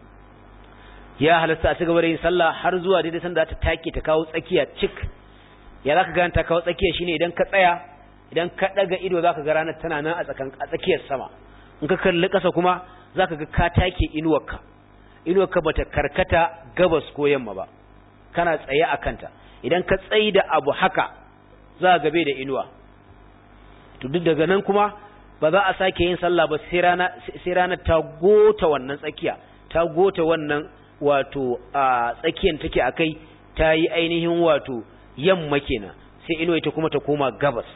ya halatta a ci gaba da yin sallah har zuwa daidai sanda ta take ta kawo tsakiya cik ya zaka ga ta kawo tsakiya shine idan ka tsaya idan ka daga ido zaka ga ranar tana nan a tsakan a tsakiyar sama in ka kalli ƙasa kuma zaka ga ka take inuwarka inuwarka bata karkata gabas ko yamma ba kana tsaye a kanta idan ka tsayi da abu haka za ka gabe da inuwa to duk daga nan kuma ba za a sake yin sallah ba sai rana sai ranar ta gota wannan tsakiya ta gota wannan wato a tsakiyar take akai ta yi ainihin wato yamma kenan sai inuwa ita kuma ta koma gabas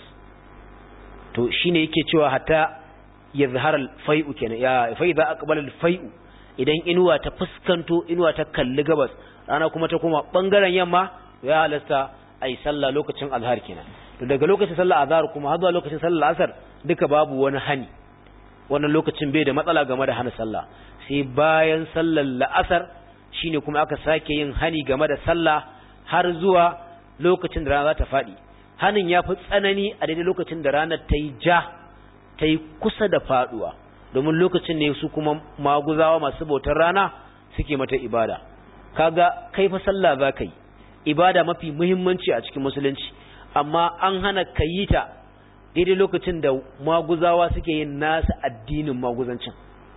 to shine yake cewa hatta yazhar al-fai'u kenan ya fa idza aqbala al-fai'u idan inuwa ta fuskanto inuwa ta kalli gabas rana kuma ta koma bangaren yamma ya halasta ai sallah lokacin azhar kenan to daga lokacin sallar azhar kuma har zuwa lokacin sallar asar duka babu wani hani wannan lokacin bai da matsala game da hana sallah sai bayan sallar la'asar shine kuma aka sake yin hani game da sallah har zuwa lokacin da rana za ta faɗi hanin ya fi tsanani a daidai lokacin da ranar ta yi ja ta yi kusa da faɗuwa domin lokacin ne su kuma maguzawa masu bautar rana suke mata ibada kaga kai fa sallah za ka yi ibada mafi muhimmanci a cikin musulunci amma an hana ka yi ta daidai lokacin da maguzawa suke yin nasa addinin maguzancin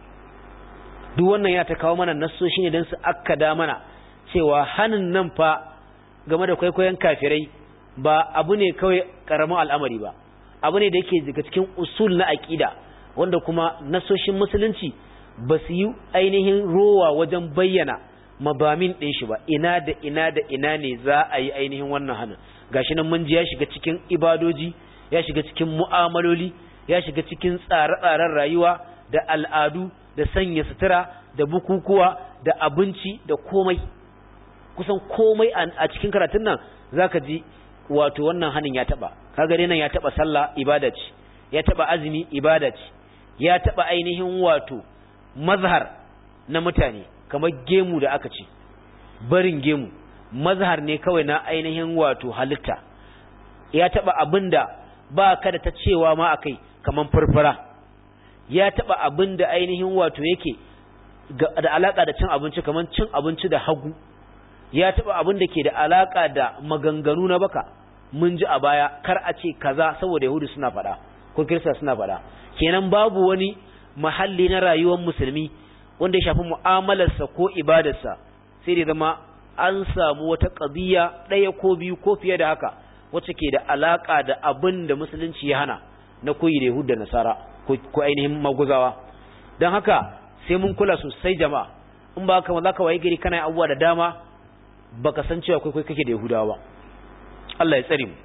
duk wannan ya ta kawo mana nassoshi ne don su akkada mana cewa hanin nan fa game da kwaikwayon kafirai ba abu ne kawai karamin al'amari ba abu ne da yake daga cikin usul na aƙida wanda kuma nasoshin musulunci ba su yi ainihin rowa wajen bayyana mabamin ɗin shi ba ina da ina da ina ne za a yi ainihin wannan hannun gashi nan mun ji ya shiga cikin ibadoji ya shiga cikin mu'amaloli ya shiga cikin tsare-tsaren rayuwa da al'adu da sanya sutura da bukukuwa da abinci da komai kusan komai a cikin karatun nan zaka ji wato wannan hannun ya taba kaga dai nan ya taba sallah ibada ce ya taba azumi ibada ce ya taba ainihin wato mazhar na mutane kamar gemu da aka ce barin gemu mazhar ne kawai na ainihin wato halitta ya taba abinda ba ka da ta cewa ma akai kamar furfura ya taba abinda ainihin wato yake da alaka da cin abinci kamar cin abinci da hagu ya taba abin da ke da alaka da maganganu na baka mun ji a baya kar a ce kaza saboda yahudu suna faɗa ko kirista suna faɗa kenan babu wani mahalli na rayuwar musulmi wanda ya shafi mu'amalarsa ko ibadarsa sai da zama an samu wata ƙabiya ɗaya ko biyu ko fiye da haka wacce ke da alaka da abin da musulunci ya hana na koyi da yahudu da nasara ko ainihin maguzawa don haka sai mun kula sosai jama'a in ba haka za ka waye gari kana abubuwa da dama baka san cewa kai kai kake da Yahudawa ba Allah ya tsare mu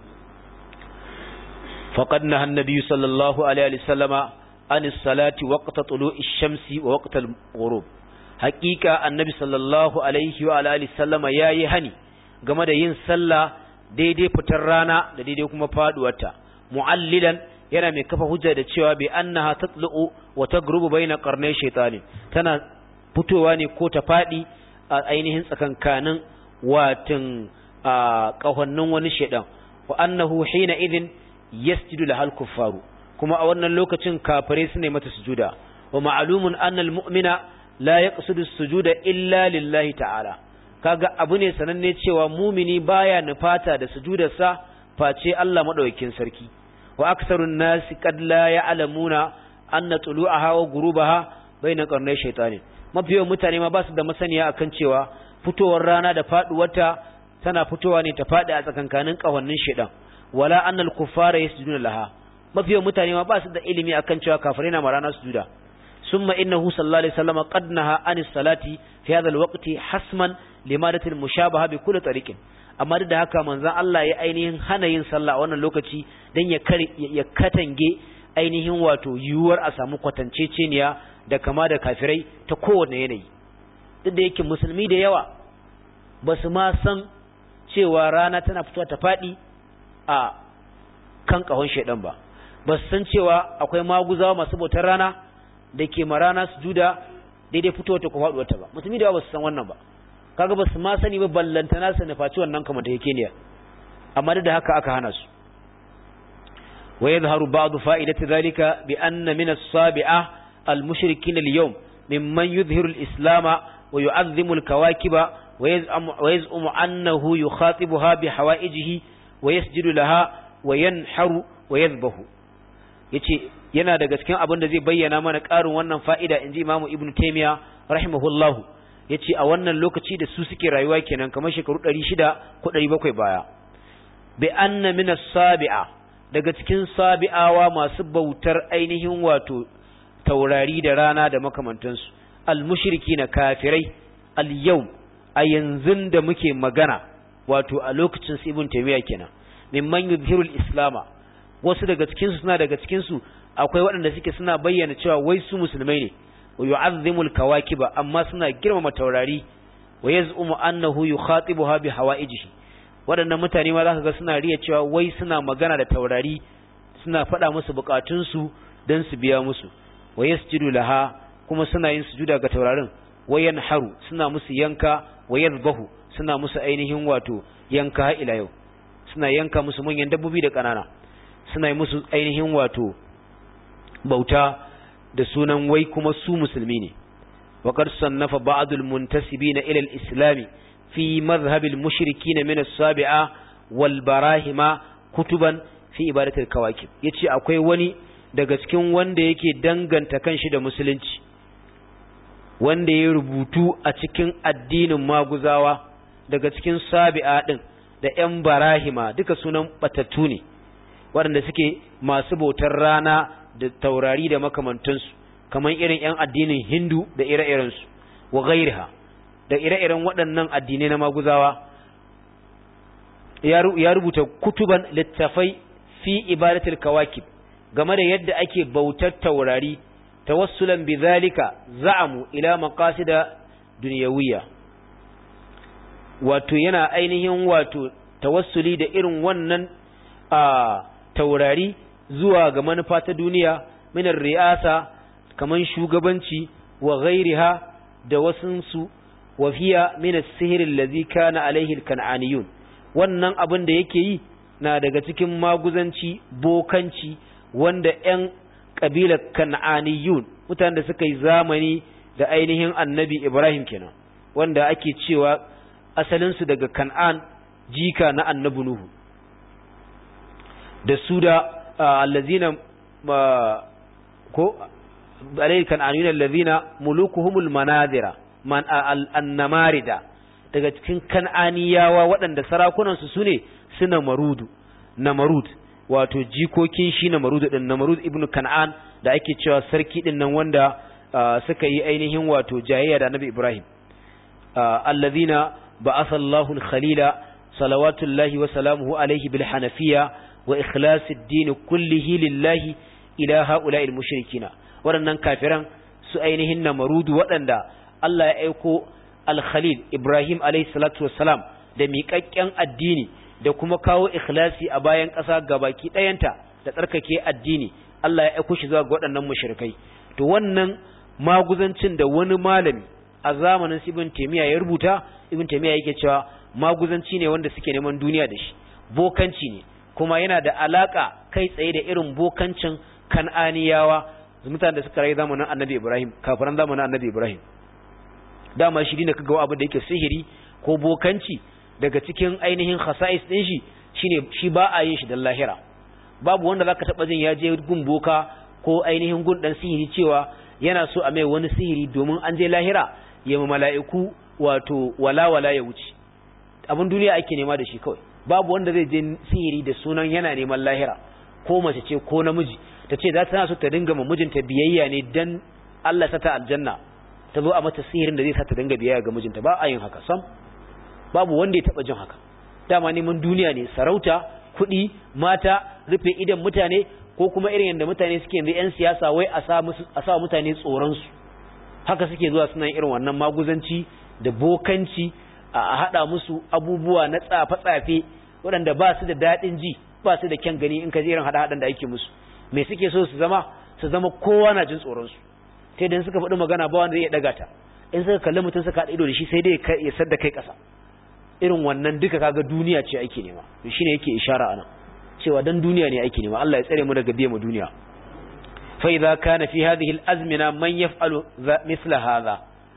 faqad nahan nabiy sallallahu alaihi wa sallama an salati waqta tulu'i shamsi wa waqta al-ghurub haqiqa annabi sallallahu alaihi wa alihi sallama yayi hani game da yin sallah daidai fitar rana da daidai kuma faduwarta mu'allilan yana mai kafa hujja da cewa bi annaha tatlu'u wa tagrubu baina qarnay shaytani tana fitowa ne ko ta fadi a ainihin tsakankanin watan ƙahonnin wani shaidan wa annahu hina idin yasjudu lahal kuffaru kuma a wannan lokacin kafirai su ne mata sujuda wa ma'lumun annal mu'mina la yaqsidu sujuda illa lillahi ta'ala kaga abu ne sananne cewa mumini baya nufata da sujudarsa face Allah madaukakin sarki wa aksarun nasi qad la ya'lamuna anna tulu'aha wa ghurubaha bayna qarnay shaytanin mafi yawan mutane ma ba su da masaniya akan cewa fitowar rana da faduwarta tana fitowa ne ta fadi a tsakankanin kawannin shaytan wala annal kuffara yasjuduna laha mafi yawan mutane ma ba su da ilimi akan cewa kafirai na marana sujuda summa innahu sallallahu alaihi wasallam qad naha anis salati fi hadha alwaqti hasman limadati almushabaha bi kulli tariqin amma duk da haka manzon Allah ya ainihin hana yin sallah a wannan lokaci dan ya kare ya katange ainihin wato yiwuwar a samu kwatanceceniya da kama da kafirai ta kowane yanayi duk da yake musulmi da yawa ba su ma san cewa rana tana fitowa ta faɗi a kan ƙahon shaidan ba ba su san cewa akwai maguzawa masu bautar rana da ke ma rana su juda daidai fitowa ta kuma faɗuwarta ba musulmi da yawa ba su san wannan ba kaga ba su ma sani ba ballantana su nufaci wannan kamar ta yake ne amma duk da haka aka hana su ويظهر بعض فائدة ذلك بأن من الصابعة المشركين اليوم ممن يظهر الإسلام ويعظم الكواكب ويزعم, ويزعم أنه يخاطبها بحوائجه ويسجد لها وينحر ويذبه yace yana daga cikin abin da zai bayyana mana ƙarin wannan fa'ida inji Imam Ibn Taymiyyah rahimahullahu yace a wannan lokaci da su suke rayuwa kenan kamar shekaru 600 ko 700 baya bi anna min as-sabi'a daga cikin sabi'awa masu bautar ainihin wato taurari da rana da makamantansu almushriki na kafirai al-yau a yanzu da muke magana wato a lokacin su ibn taymiya kenan mimman yuzhirul islama wasu daga cikin su suna daga cikin su akwai waɗanda suke suna bayyana cewa wai su musulmai ne wa yu'azzimul kawakiba amma suna girmama taurari wa yaz'umu annahu yukhatibuha bi hawaijihi waɗannan mutane ma za ka ga suna riya cewa wai suna magana da taurari suna faɗa musu buƙatunsu don su biya musu wa yasjudu laha kuma suna yin sujuda ga taurarin wa yanharu suna musu yanka wa yadhbahu suna musu ainihin wato yanka har ila yau suna yanka musu manyan dabbobi da ƙanana suna yi musu ainihin wato bauta da sunan wai kuma su musulmi ne وقد صنف بعض المنتسبين إلى الإسلام في مذهب المشركين من السابعة والبراهمة كتبا في إبادة الكواكب يتشي أكوي وني daga cikin wanda yake danganta kanshi da musulunci wanda ya rubutu a cikin addinin maguzawa daga cikin sabi'a din da ƴan barahima duka sunan batattu ne waɗanda suke masu bautar rana da taurari da makamantansu kamar irin ƴan addinin hindu da ire-irensu wa gairiha da ire-iren waɗannan addinai na maguzawa ya rubuta kutuban littafai fi ibadatul kawakib game da yadda ake bautar taurari tawassulan bizalika za'amu ila maqasida dunyawiyya wato yana ainihin wato tawassuli da irin wannan a taurari zuwa ga manufa ta duniya minar ri'asa kaman shugabanci wa ghairiha da wasunsu wa fiya min as-sihr allazi kana alaihi al-kan'aniyun wannan abin da yake yi na daga cikin maguzanci bokanci wanda ƴan kabilar kan'aniyun mutanen da suka yi zamani da ainihin annabi Ibrahim kenan wanda ake cewa asalinsu daga kan'an jika na annabi Nuhu da su da allazina ko alayhi kan'aniyun allazina mulukuhumul manazira man annamarida daga cikin kan'aniyawa waɗanda sarakunansu su ne su namarudu namarud wato jikokin shi namarudu ɗin namarud ibnu kan'an da ake cewa sarki ɗin nan wanda suka yi ainihin wato jayayya da annabi ibrahim allazina ba'atha Allahu al-khalila salawatullahi wa salamuhu alayhi bil hanafiya wa ikhlasid din kullihi lillahi ila ha'ula'il mushrikina waɗannan kafiran su ainihin namarudu waɗanda Allah ya aiko al-Khalil Ibrahim alayhi salatu wassalam da miƙaƙƙen addini da kuma kawo ikhlasi a bayan ƙasa gabaki ɗayanta da tsarkake addini Allah ya aiko shi zuwa ga waɗannan mushrikai to wannan maguzancin da wani malami a zamanin Ibn Taymiyyah ya rubuta Ibn Taymiyyah yake cewa maguzanci ne wanda suke neman duniya da shi bokanci ne kuma yana da alaka kai tsaye da irin bokancin kan'aniyawa mutanen da suka rayu zamanin Annabi Ibrahim kafiran zamanin Annabi Ibrahim dama shi ne kaga abu da yake sihiri ko bokanci daga cikin ainihin khasa'is din shi shine shi ba a yin shi da lahira babu wanda zaka taba jin ya je gun boka ko ainihin gun dan sihiri cewa yana so a mai wani sihiri domin an je lahira ya ma mala'iku wato wala wala ya wuce abin duniya ake nema da shi kawai babu wanda zai je sihiri da sunan yana neman lahira ko mace ce ko namiji ta ce za ta so ta dinga ma mijinta biyayya ne dan Allah sa ta aljanna ta zo a mata sihirin da zai sa ta dinga biyayya ga mijinta ba a yin haka sam babu wanda ya taba jin haka dama neman duniya ne sarauta kuɗi mata rufe idan mutane ko kuma irin yadda mutane suke yanzu 'yan siyasa wai a sa mutane tsoronsu haka suke zuwa suna irin wannan maguzanci da bokanci a haɗa musu abubuwa na tsafe-tsafe waɗanda ba su da daɗin ji ba su da kyan gani in ka je irin haɗa-haɗan da ake musu me suke so su zama su zama kowa na jin tsoronsu sai dan suka faɗi magana ba wanda zai ɗaga ta in suka kalli mutum suka haɗa ido da shi sai dai ya sadda kai ƙasa irin wannan duka kaga duniya ce ake nema to shine yake ishara anan cewa dan duniya ne ake nema Allah ya tsare mu daga biye mu duniya fa idza kana fi hadhihi al-azmina man yaf'alu mithla hadha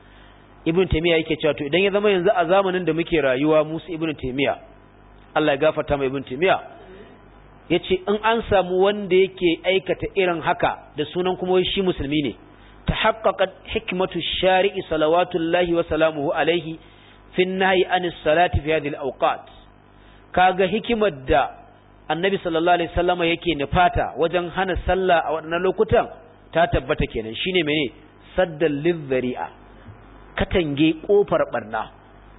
ibn taymiya yake cewa to idan ya zama yanzu a zamanin da muke rayuwa musu ibn taymiya Allah ya gafarta mai ibn taymiya yace in an samu wanda yake aikata irin haka da sunan kuma shi musulmi ne tahaqqaqat hikmatu shari'i salawatullahi wa salamuhu alaihi fi nahyi anis salati fi hadhihi al-awqat kaga hikimar da annabi sallallahu alaihi wasallama yake nufata wajen hana sallah a waɗannan lokutan ta tabbata kenan shine mene saddal lidhari'a katange kofar barna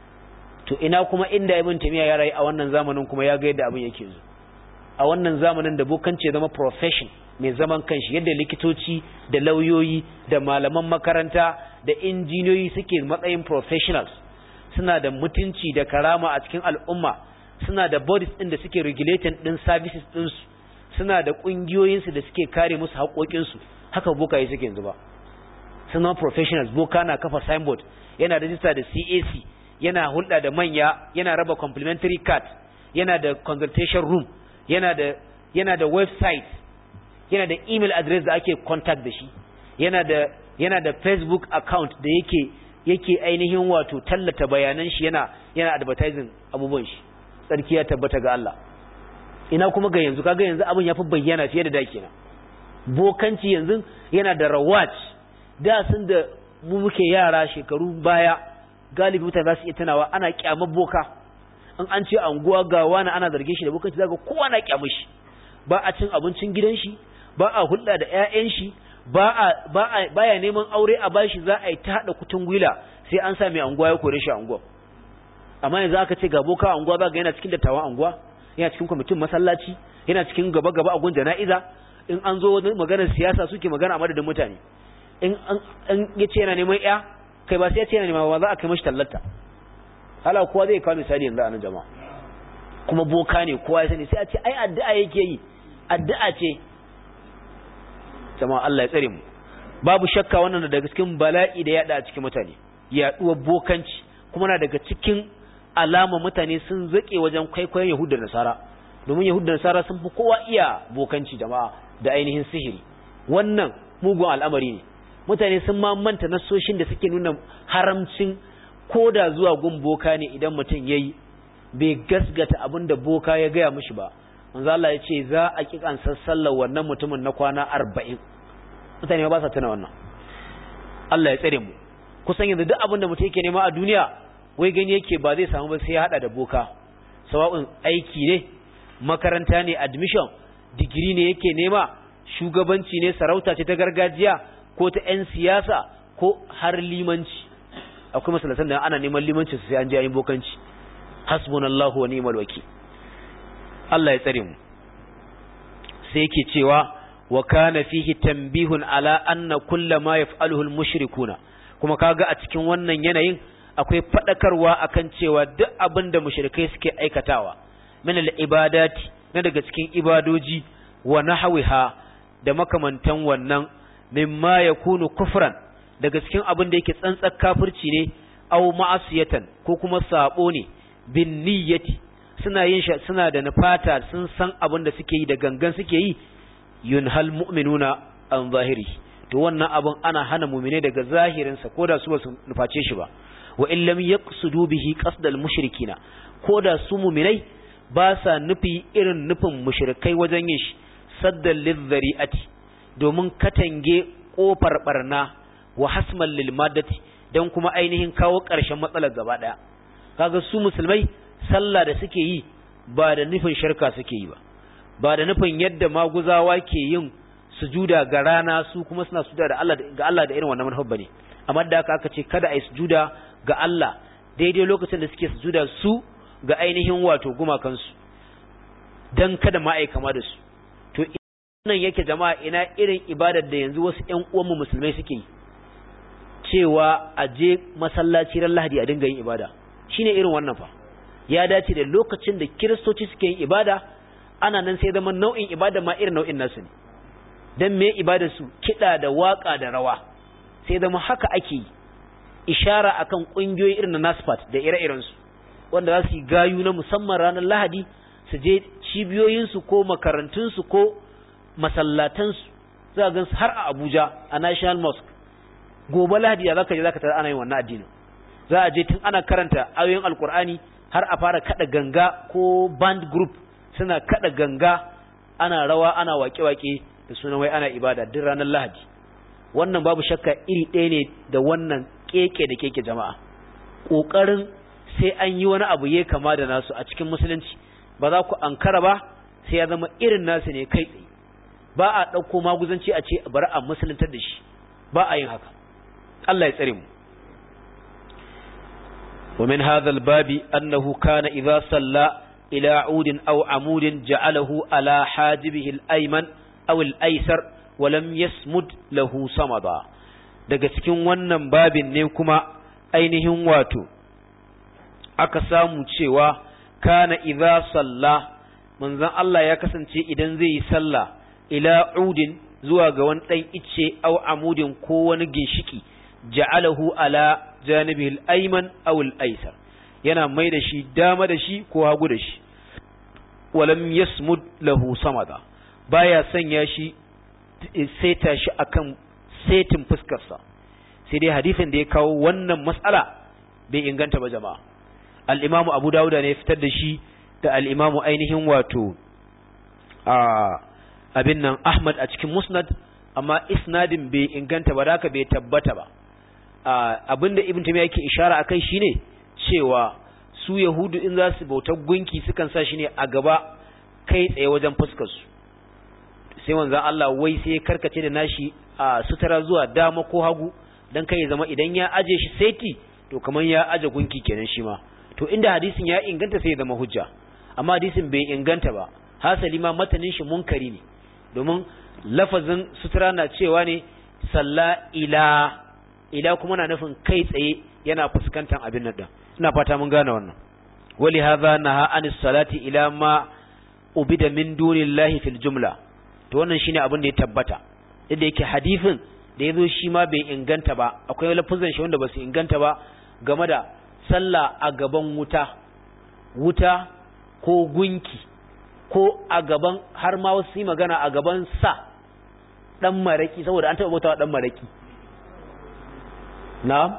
to ina kuma inda ibn tamiya ya rayu a wannan zamanin kuma ya ga yadda abin yake zo a wannan zamanin da bokance zama profession mai zaman kanshi yadda likitoci da lauyoyi da malaman makaranta da injiniyoyi suke matsayin professionals suna da mutunci da karama a cikin al'umma suna da bodies ɗin da suke regulating ɗin services ɗinsu suna da ƙungiyoyinsu da suke kare musu haƙoƙinsu haka bokaye suke yanzu ba suna professionals boka na kafa signboard yana rajista da cac yana hulɗa da manya yana raba complimentary card yana da consultation room yana da yana da website yana da email address da ake contact da shi yana da yana da facebook account da yake yake ainihin wato tallata bayanan shi yana yana advertising abubuwan shi tsarki ya tabbata ga Allah ina kuma ga yanzu kaga yanzu abin yafi bayyana fiye da da kenan bokanci yanzu yana da rawaj da sun da mu muke yara shekaru baya galibi mutane za su iya tunawa ana kyamar boka in an ce anguwa ga wani ana zargin shi da bokanci zaka kowa na kyamar shi ba a cin abincin gidan shi ba a hulɗa da ƴaƴan shi ba a ba a baya neman aure a bashi za a yi ta hada kutun gwila sai an sa mai anguwa ya kore shi anguwa amma yanzu aka ce ga boka anguwa za ga yana cikin dattawan anguwa yana cikin kwamitin masallaci yana cikin gaba gaba a gun jana'iza in an zo maganar siyasa suke magana a madadin mutane in an ya ce yana neman ya kai ba sai ya ce yana neman ba za a kai mashi tallata hala kowa zai kawo misali yanzu a nan jama'a kuma boka ne kowa ya sani sai a ce ai addu'a yake yi addu'a ce jama'a Allah ya tsare mu babu shakka wannan daga cikin bala'i da yada a cikin mutane yaduwar bokanci kuma na daga cikin alama mutane sun zake wajen kwaikwayon Yahudu da Nasara domin Yahudu da Nasara sun fi kowa iya bokanci jama'a da ainihin sihiri wannan mugun al'amari ne mutane sun ma manta nasoshin da suke nuna haramcin koda zuwa gun boka ne idan mutum yayi bai gasgata abin da boka ya gaya mishi ba manzo Allah ya ce za a ki kan sallar wannan mutumin na kwana 40 mutane ba sa tuna wannan Allah ya tsare mu kusan yanzu duk abin da mutum yake nema a duniya wai gani yake ba zai samu ba sai ya hada da boka sawa'un aiki ne makaranta ne admission digiri ne yake nema shugabanci ne sarauta ce ta gargajiya ko ta 'yan siyasa ko har limanci akwai masalatan da ana neman limanci sai an je yin bokanci hasbunallahu wa ni'mal wakil Allah ya tsare mu sai yake cewa wa kana fihi tanbihun ala anna kullama yaf'aluhu al-mushrikuna kuma kaga a cikin wannan yanayin akwai fadakarwa akan cewa duk abin da mushrikai suke aikatawa min al-ibadati na daga cikin ibadoji wa nahwiha da makamantan wannan mimma yakunu kufran daga cikin abin da yake tsantsar kafirci ne aw ma'asiyatan ko kuma sabo ne bin niyyati suna yin shi suna da nufata sun san abin da suke yi da gangan suke yi yunhal mu'minuna an zahiri to wannan abin ana hana mu'mine daga zahirinsa ko da su ba su nuface shi ba wa in lam yaqsudu bihi qasdal mushrikina ko da su mu'minai ba sa nufi irin nufin mushrikai wajen yin shi saddan lizzari'ati domin katange kofar barna wa hasman lil maddati dan kuma ainihin kawo ƙarshen matsalar gaba daya kaga su musulmai sallah da suke yi ba da nufin shirka suke yi ba ba da nufin yadda maguzawa ke yin sujuda ga rana su kuma suna sujuda da Allah ga Allah da irin wannan manhaj bane amma da aka aka ce kada ai sujuda ga Allah daidai lokacin da suke sujuda su ga ainihin wato gumakansu dan kada ma ai kama da su to nan yake jama'a ina irin ibadar da yanzu wasu ƴan uwanmu musulmai suke yi cewa a je masallaci ran Lahadi a dinga yin ibada shine irin wannan fa ya dace da lokacin da kiristoci suke yin ibada ana nan sai zama nau'in ibada ma irin nau'in nasu ne dan me ibadar su kida da waka da rawa sai zama haka ake yi ishara akan kungiyoyi irin na Nasfat da ire-iren su wanda za su yi gayu na musamman ranar Lahadi su je cibiyoyin su ko makarantun su ko masallatan su za ga har a Abuja a National Mosque gobe Lahadi da zaka je zaka tara ana yin wannan addinin za a je tun ana karanta ayoyin Alkur'ani har a fara kada ganga ko band group suna kada ganga ana rawa ana wake-wake da sunan wai ana ibada duk ranar Lahadi wannan babu shakka iri ɗaya ne da wannan keke da keke jama'a kokarin sai an yi wani abu ya kama da nasu a cikin musulunci ba za ku ankara ba sai ya zama irin nasu ne kai tsaye ba a ɗauko maguzanci a ce bari a musuluntar da shi ba a yin haka Allah ya tsare mu ومن هذا الباب أنه كان إذا صلى إلى عود أو عمود جعله على حاجبه الأيمن أو الأيسر ولم يسمد له صمدا daga cikin wannan babin ne kuma ainihin wato aka samu cewa kana idza salla manzon Allah ya kasance idan zai yi sallah ila udin zuwa ga wani dan icce aw amudin ko wani ginshiki ja'alahu ala janibil ayman aw al aysar yana mai da shi dama da shi ko hagu da shi walam yasmud lahu samada baya sanya shi saita shi akan setin fuskarsa sai dai hadisin da ya kawo wannan mas'ala bai inganta ba jama'a al-imamu abu dawuda ne fitar da shi da al-imamu ainihin wato a abin nan ahmad a cikin musnad amma isnadin bai inganta ba da bai tabbata ba abinda ibn tamiya yake ishara akai shine cewa su yahudu in za su bauta gunki sukan sa shi ne a gaba kai tsaye wajen fuskar su sai manzon Allah wai sai ya karkace da nashi a sutura zuwa dama ko hagu dan kai zama idan ya aje shi saiti to kamar ya aje gunki kenan shi ma to inda hadisin ya inganta sai ya zama hujja amma hadisin bai inganta ba hasali ma matanin shi munkari ne domin lafazin sutura na cewa ne salla ila ila kuma na nufin kai tsaye yana fuskantar abin nan din ina fata mun gane wannan wali hadha naha anis salati ila ma ubida min dunillahi fil jumla to wannan shine abin da ya tabbata inda yake hadisin da yazo shi ma bai inganta ba akwai lafazan shi wanda ba su inganta ba game da sallah a gaban wuta wuta ko gunki ko a gaban har ma wasu yi magana a gaban sa dan maraki saboda an taɓa bautawa dan maraki na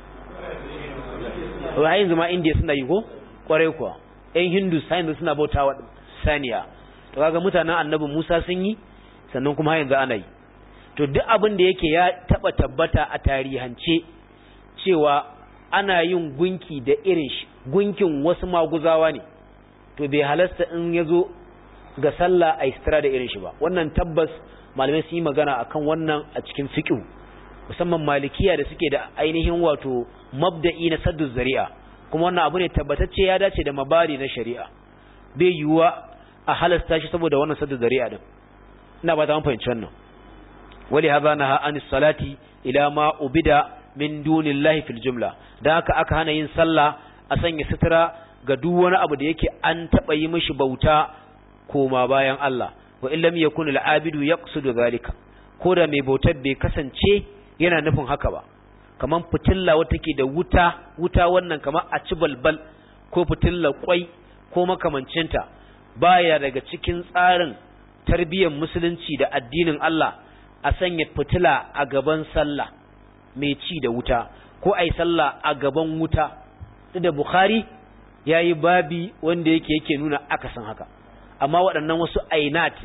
wa yanzu ma indiya suna yi ko kwarai kuwa yan hindu yanzu suna bautawa saniya to kaga mutanen annabi musa sun yi sannan kuma yanzu ana yi to duk abin da yake ya taɓa tabbata a tarihance cewa ana yin gunki da irin shi gunkin wasu maguzawa ne to bai halasta in ya zo ga sallah a istira da irin shi ba wannan tabbas malamai sun yi magana akan wannan a cikin fiqh musamman malikiya da suke da ainihin wato mabda'i na saddu zari'a kuma wannan abu ne tabbatacce ya dace da mabari na shari'a bai yiwuwa a halasta shi saboda wannan saddu zari'a din ina ba ta fahimci wannan wali hadha naha anis salati ila ma ubida min dunillahi fil jumla dan haka aka hana yin sallah a sanya sutura ga duk wani abu da yake an taba yi mishi bauta koma bayan Allah wa in lam yakun al-abidu yaqsidu zalika ko da mai bautar bai kasance yana nufin haka ba kaman fitilla wata ke da wuta wuta wannan kamar a ci balbal ko fitilla kwai ko makamancinta baya daga cikin tsarin tarbiyyar musulunci da addinin Allah a sanya fitila a gaban sallah mai ci da wuta ko ai sallah a gaban wuta da Bukhari yayi babi wanda yake yake nuna akasin haka amma waɗannan wasu ainat ne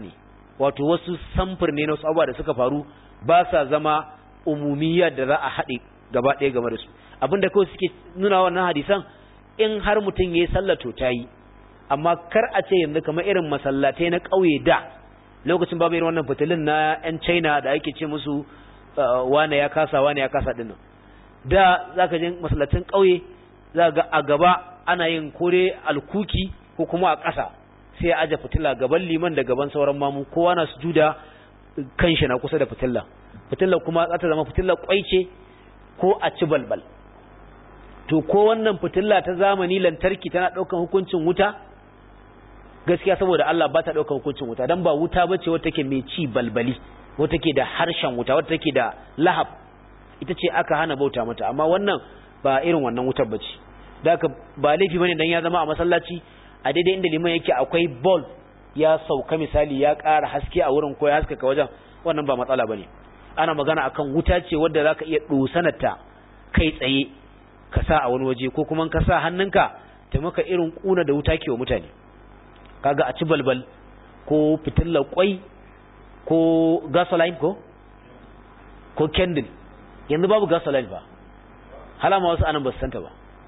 wato wasu samfur ne na wasu abubuwa da suka faru ba sa zama umumiyya da za a haɗe gaba ɗaya game da su abinda kawai suke nuna wannan hadisan in har mutum ya yi sallah to ta yi amma kar a ce yanzu kamar irin masallatai na ƙauye da lokacin babu irin wannan fitilin na 'yan china da ake ce musu wane ya kasa wane ya kasa dinnan da za ka je masallacin ƙauye za ga a gaba ana yin kore alkuki ko kuma a ƙasa sai ya aje fitila gaban liman da gaban sauran mamu kowa na sujuda kanshi na kusa da fitilla fitilla kuma za ta zama fitilla kwai ce ko a ci balbal to ko wannan fitilla ta zamani lantarki tana ɗaukan hukuncin wuta gaskiya saboda Allah ba ta ɗaukan hukuncin wuta don ba wuta ba ce wata take mai ci balbali wata take da harshen wuta wata take da lahab ita ce aka hana bauta mata amma wannan ba irin wannan wutar ba ce da aka ba laifi bane dan ya zama a masallaci a daidai inda liman yake akwai ball ya sauka misali ya ƙara haske a wurin ko ya haskaka wajen wannan ba matsala bane ana magana akan wuta ce wadda zaka iya dosanarta kai tsaye ka sa a wani waje ko kuma ka sa hannunka ta maka irin kuna da wuta ke wa mutane kaga a ci balbal ko fitilar kwai ko gasoline ko ko candle yanzu babu gasoline ba halama wasu anan ba su santa ba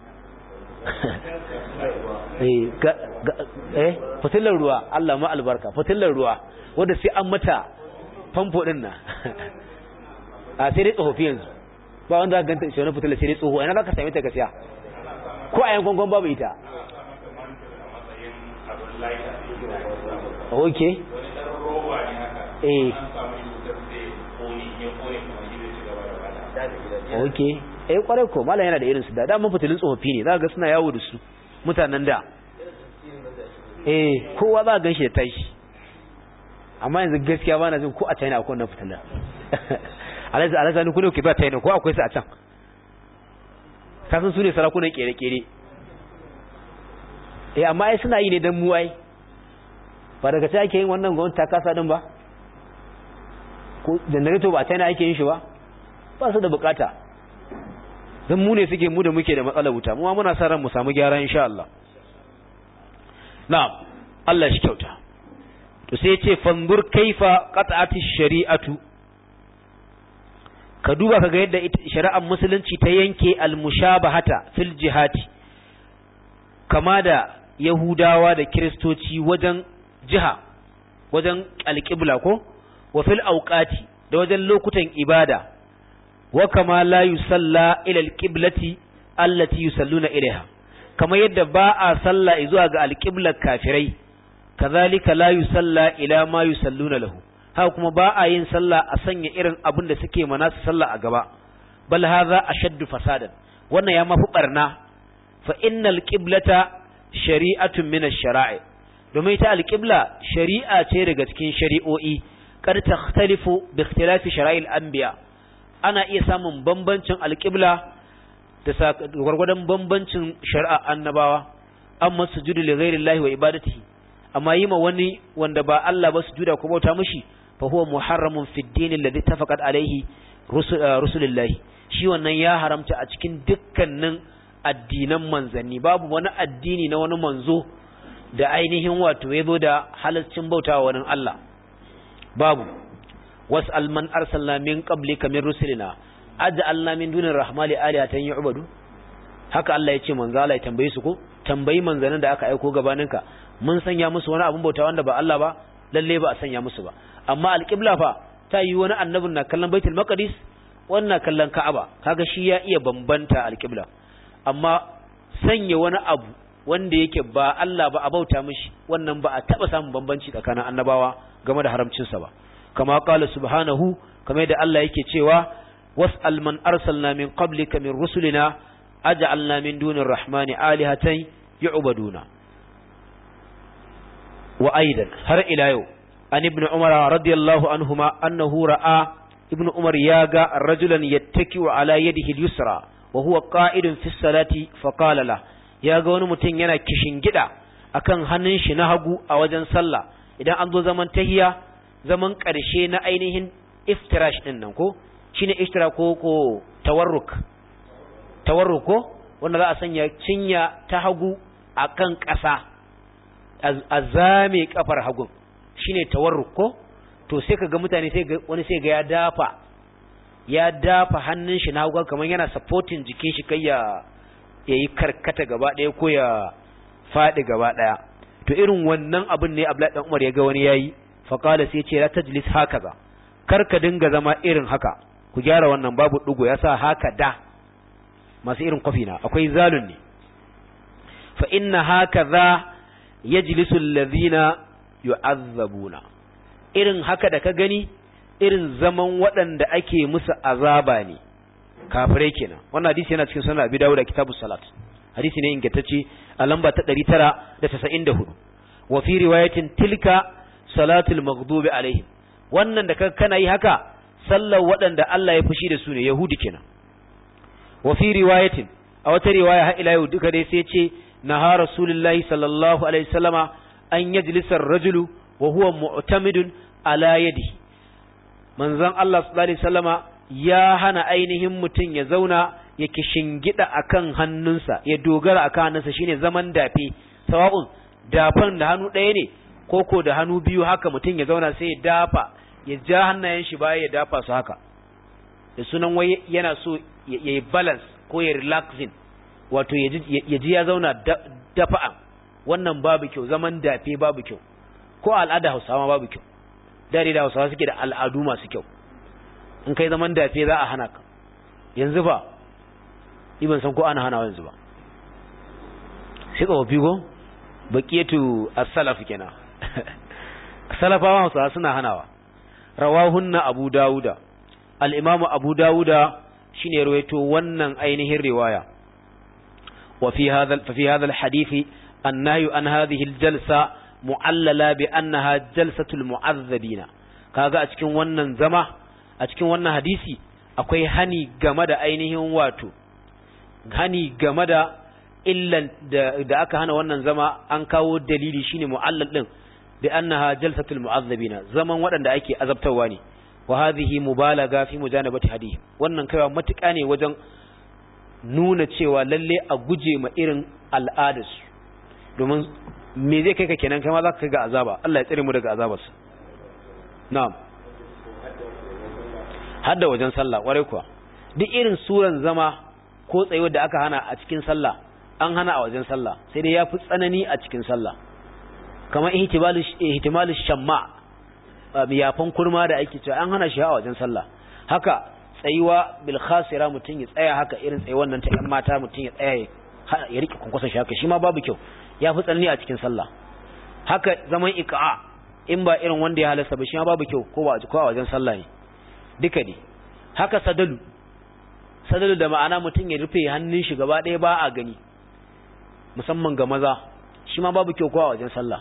eh fitilar ruwa Allah ma albarka fitilar ruwa wanda sai an mata famfo din nan a sai dai tsofaffi yanzu ba wanda ka ganta shi wani fitilar sai dai tsoho ina za ka same ta gaskiya ko a yankon kwan babu ita ok eh ok eh kwarai ko malam yana da irin su da da mun fitilin tsofaffi ne za ga suna yawo da su mutanen da eh kowa za gan shi da tashi amma yanzu gaskiya ba na jin ko a China akwai wannan fitilar alaza alaza ni kuno ke ba China ko akwai su a can kasan su ne sarakunan kere-kere eh amma ai suna yi ne dan mu ai ba daga sai ake yin wannan gwamnati ta kasa din ba ko generator ba China ake yin shi ba ba su da bukata dan mu ne suke mu da muke da matsalar wuta mu muna sa ran mu samu gyara insha Allah na'am Allah shi kyauta to sai yace fanzur kaifa qat'ati shari'atu ka duba kaga yadda shari'ar musulunci ta yanke al-mushabahata fil jihati kama da yahudawa da kristoci wajen jiha wajen alqibla ko wa fil awqati da wajen lokutan ibada wa kama la yusalla ila alqiblati allati yusalluna ilaiha kama yadda ba a salla zuwa ga alqiblar kafirai kazalika la yusalla ila ma yusalluna lahu haka kuma ba a yin sallah a sanya irin abin da suke mana su sallah a gaba bal hadha ashaddu fasadan wannan ya mafi barna fa innal qiblata shari'atun min ash-shara'i domin ita alqibla shari'a ce daga cikin shari'o'i kad takhtalifu bi ikhtilafi shara'il anbiya ana iya samun bambancin alqibla da gwargwadon bambancin shari'a annabawa amma sujudu li ghairi wa ibadatihi amma yi ma wani wanda ba Allah ba sujuda ko bauta mishi fa huwa muharramun fi ad-din alladhi tafaqat alayhi rusulullahi shi wannan ya haramta a cikin dukkanin addinan manzanni babu wani addini na wani manzo da ainihin wato ya zo da halaccin bautawa wani Allah babu was'al man arsalna min qablika min rusulina aj'alna min dunir rahmani alihatan yu'badu haka Allah ya ce manzo Allah ya tambaye su ko tambayi manzanin da aka aiko gabaninka mun sanya musu wani abun bauta wanda ba Allah ba lalle ba a sanya musu ba amma alqibla fa ta yi wani annabin na kallon baitul maqdis wannan kallon ka'aba kaga shi ya iya bambanta alqibla amma sanya wani abu wanda yake ba Allah ba a bauta mishi wannan ba a taba samun bambanci tsakanin annabawa game da haramcin sa ba kama qala subhanahu kamar da Allah yake cewa was'al man arsalna min qablika min rusulina aj'alna min dunir rahmani alihatan yu'baduna wa aidan har ila yau an ibnu umar radiyallahu anhuma annahu ra'a ibnu umar ya ga rajulan yattaki'u ala yadihi al-yusra wa huwa qa'idun fi salati fa qala la ya ga wani mutum yana kishin gida akan hannun shi na hagu a wajen sallah idan an zo zaman tahiya zaman karshe na ainihin iftirash din nan ko shine iftira ko ko tawarruk tawarruk ko wanda za a sanya cinya ta hagu akan ƙasa a zame kafar hagun shine tawarruk ko to sai ka ga mutane sai ga wani sai ga ya dafa ya dafa hannun shi na hagu kamar yana supporting jikin shi kai ya yayi karkata gaba ɗaya ko ya faɗi gaba ɗaya to irin wannan abin ne Abdullahi dan Umar ya ga wani yayi fa qala sai ce la tajlis hakaza kar ka dinga zama irin haka ku gyara wannan babu dugo yasa haka da masu irin kwafi na akwai zalun ne fa inna hakaza yajlisu alladhina yu'azzabuna irin haka da ka gani irin zaman waɗanda ake musu azaba ne kafirai kenan wannan hadisi yana cikin sunan Abi Dawud da Kitabus Salat hadisi ne ingantacce a lamba ta 994 wa fi riwayatin tilka salatul maghdubi alaihim wannan da kana yi haka sallar waɗanda Allah ya fushi da su ne yahudi kenan wa fi riwayatin a wata riwaya har ila yau duka dai sai ce naha rasulullahi sallallahu alaihi wasallama an yajlisa ar-rajulu wa huwa mu'tamidun ala yadihi manzon Allah sallallahu alaihi wasallama ya hana ainihin mutum ya zauna ya kishingida akan hannunsa ya dogara akan hannunsa shine zaman dafe sawa'un dafan da hannu ɗaya ne koko da hannu biyu haka mutum ya zauna sai ya dafa ya ja hannayen shi baya ya dafa su haka da sunan wai yana so ya yi balance ko ya relaxing wato ya ji ya zauna dafa'a wannan babu kyau zaman dafe babu kyau ko al'ada hausawa babu kyau dare da hausawa suke da al'adu masu kyau in kai zaman dafe za a hana ka yanzu ba ban san ko ana hana yanzu ba sai tsofaffi ko baqiyatu as-salaf kenan salafawa hausawa suna hanawa rawahunna abu dawuda al-imamu abu dawuda shine rawaito wannan ainihin riwaya wa fi hadha fa fi hadha al-hadith an-nahyu an hadhihi al-jalsa mu'allala bi annaha jalsatul mu'azzabina kaga a cikin wannan zama a cikin wannan hadisi akwai hani game da ainihin wato hani game da illan da aka hana wannan zama an kawo dalili shine mu'allal din bi annaha jalsatul mu'azzabina zaman waɗanda ake azabtarwa ne wa hadhihi mubalaga fi mujanabati hadith wannan kaiwa matuƙa ne wajen nuna cewa lalle a guje ma irin al'adarsu domin me zai kai ka kenan kai ma za ka kai ga azaba Allah ya tsare mu daga azabarsa na'am hadda wajen sallah kwarai kuwa duk irin suran zama ko tsayuwar da aka hana a cikin sallah an hana a wajen sallah sai dai ya fi tsanani a cikin sallah kamar ihtimalu shamma yafan kurma da ake cewa an hana shi a wajen sallah haka tsayuwa bil khasira mutum ya tsaya haka irin tsayuwar nan ta yan mata mutum ya tsaya ya rike kunkusa shi haka shi ma babu kyau ya fi tsanani a cikin sallah haka zaman iqa'a in ba irin wanda ya halasta ba shi ma babu kyau ko ba ko a wajen sallah ne duka ne haka sadalu sadalu da ma'ana mutum ya rufe hannun shi gaba ɗaya ba a gani musamman ga maza shi ma babu kyau ko a wajen sallah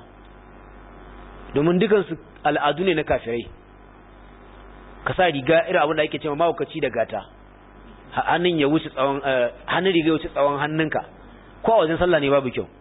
domin dukansu al'adu ne na kafirai ka sa riga irin abin da ake cewa mawukaci da gata hannun ya wuce tsawon hannun riga ya wuce tsawon hannunka ko a wajen sallah ne babu kyau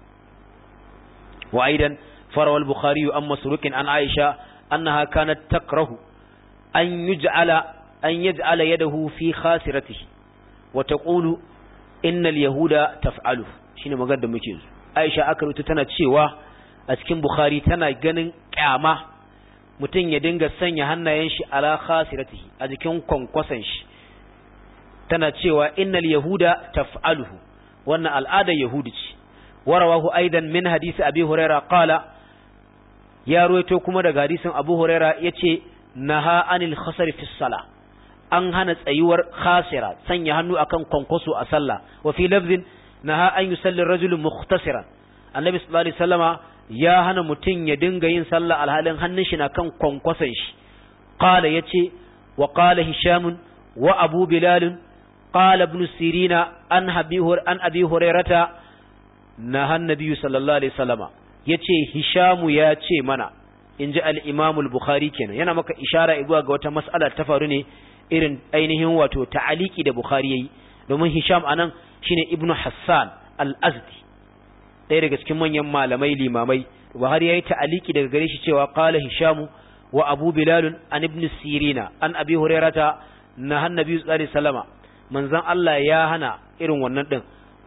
wa aidan farawal bukhari an masrukin an aisha annaha kanat takrahu an yuj'ala an yaj'ala yadahu fi khasiratihi wa taqulu innal yahuda taf'alu shine magana da muke aisha aka rubuta tana cewa a cikin bukhari tana ganin kyama mutum ya dinga sanya hannayen shi ala khasiratihi a jikin kwankwasan shi tana cewa innal yahuda taf'aluhu wannan al'adar yahudi ce warawahu aidan min hadisi abi huraira qala ya ruwaito kuma daga hadisin abu huraira yace naha anil khasari fi sala an hana tsayuwar khasira sanya hannu akan kwankwaso a sallah wa fi lafzin naha an yusalli rajulu mukhtasiran annabi sallallahu alaihi wasallama ya hana mutum ya dinga yin sallah alhalin hannun shi na kan kwankwason shi qala yace wa qala hisham wa abu bilal qala ibn sirina an habihur an abi hurairata naha annabi sallallahu alaihi wasallama yace hisham ya ce mana inji al-imam al-bukhari kenan yana maka ishara zuwa ga wata mas'ala ta faru ne irin ainihin wato ta'aliki da bukhari yayi domin hisham anan shine ibnu hassan al-azdi ɗaya daga cikin manyan malamai limamai Buhari yayi ta'aliki daga gare shi cewa qala Hisham wa Abu Bilal an ibn Sirina an Abi Hurairata na Annabi sallallahu alaihi wasallama manzon Allah ya hana irin wannan din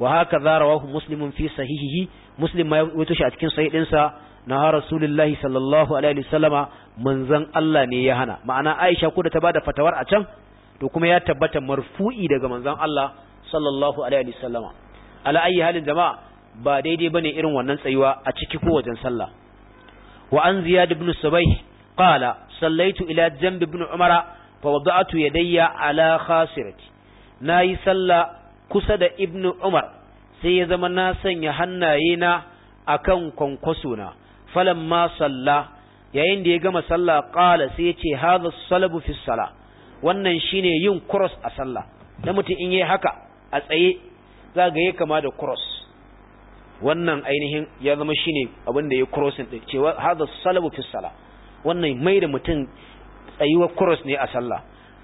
wa haka za rawahu muslimun fi sahihihi muslim ma wato shi a cikin sahih dinsa na rasulullahi sallallahu alaihi wasallama manzon Allah ne ya hana ma'ana Aisha ko da ta bada fatawar a can to kuma ya tabbata marfu'i daga manzon Allah sallallahu alaihi wasallama ala ayi halin jama'a ba daidai bane irin wannan tsayuwa a ciki ko wajen sallah wa an ziyad ibn subayh qala sallaitu ila janb ibn umara fa wada'tu yadayya ala khasirati nayi sallah kusa da ibn umar sai ya zama na sanya hannaye na akan kwankwaso na falamma salla yayin da ya gama sallah qala sai ya ce hadha salabu fi salah wannan shine yin cross a sallah da mutum in yayi haka a tsaye za ga ya kama da cross wannan ainihin ya zama shine abin da ya crossing din cewa hadha salabu fi salah wannan mai da mutum tsayuwar cross ne a sallah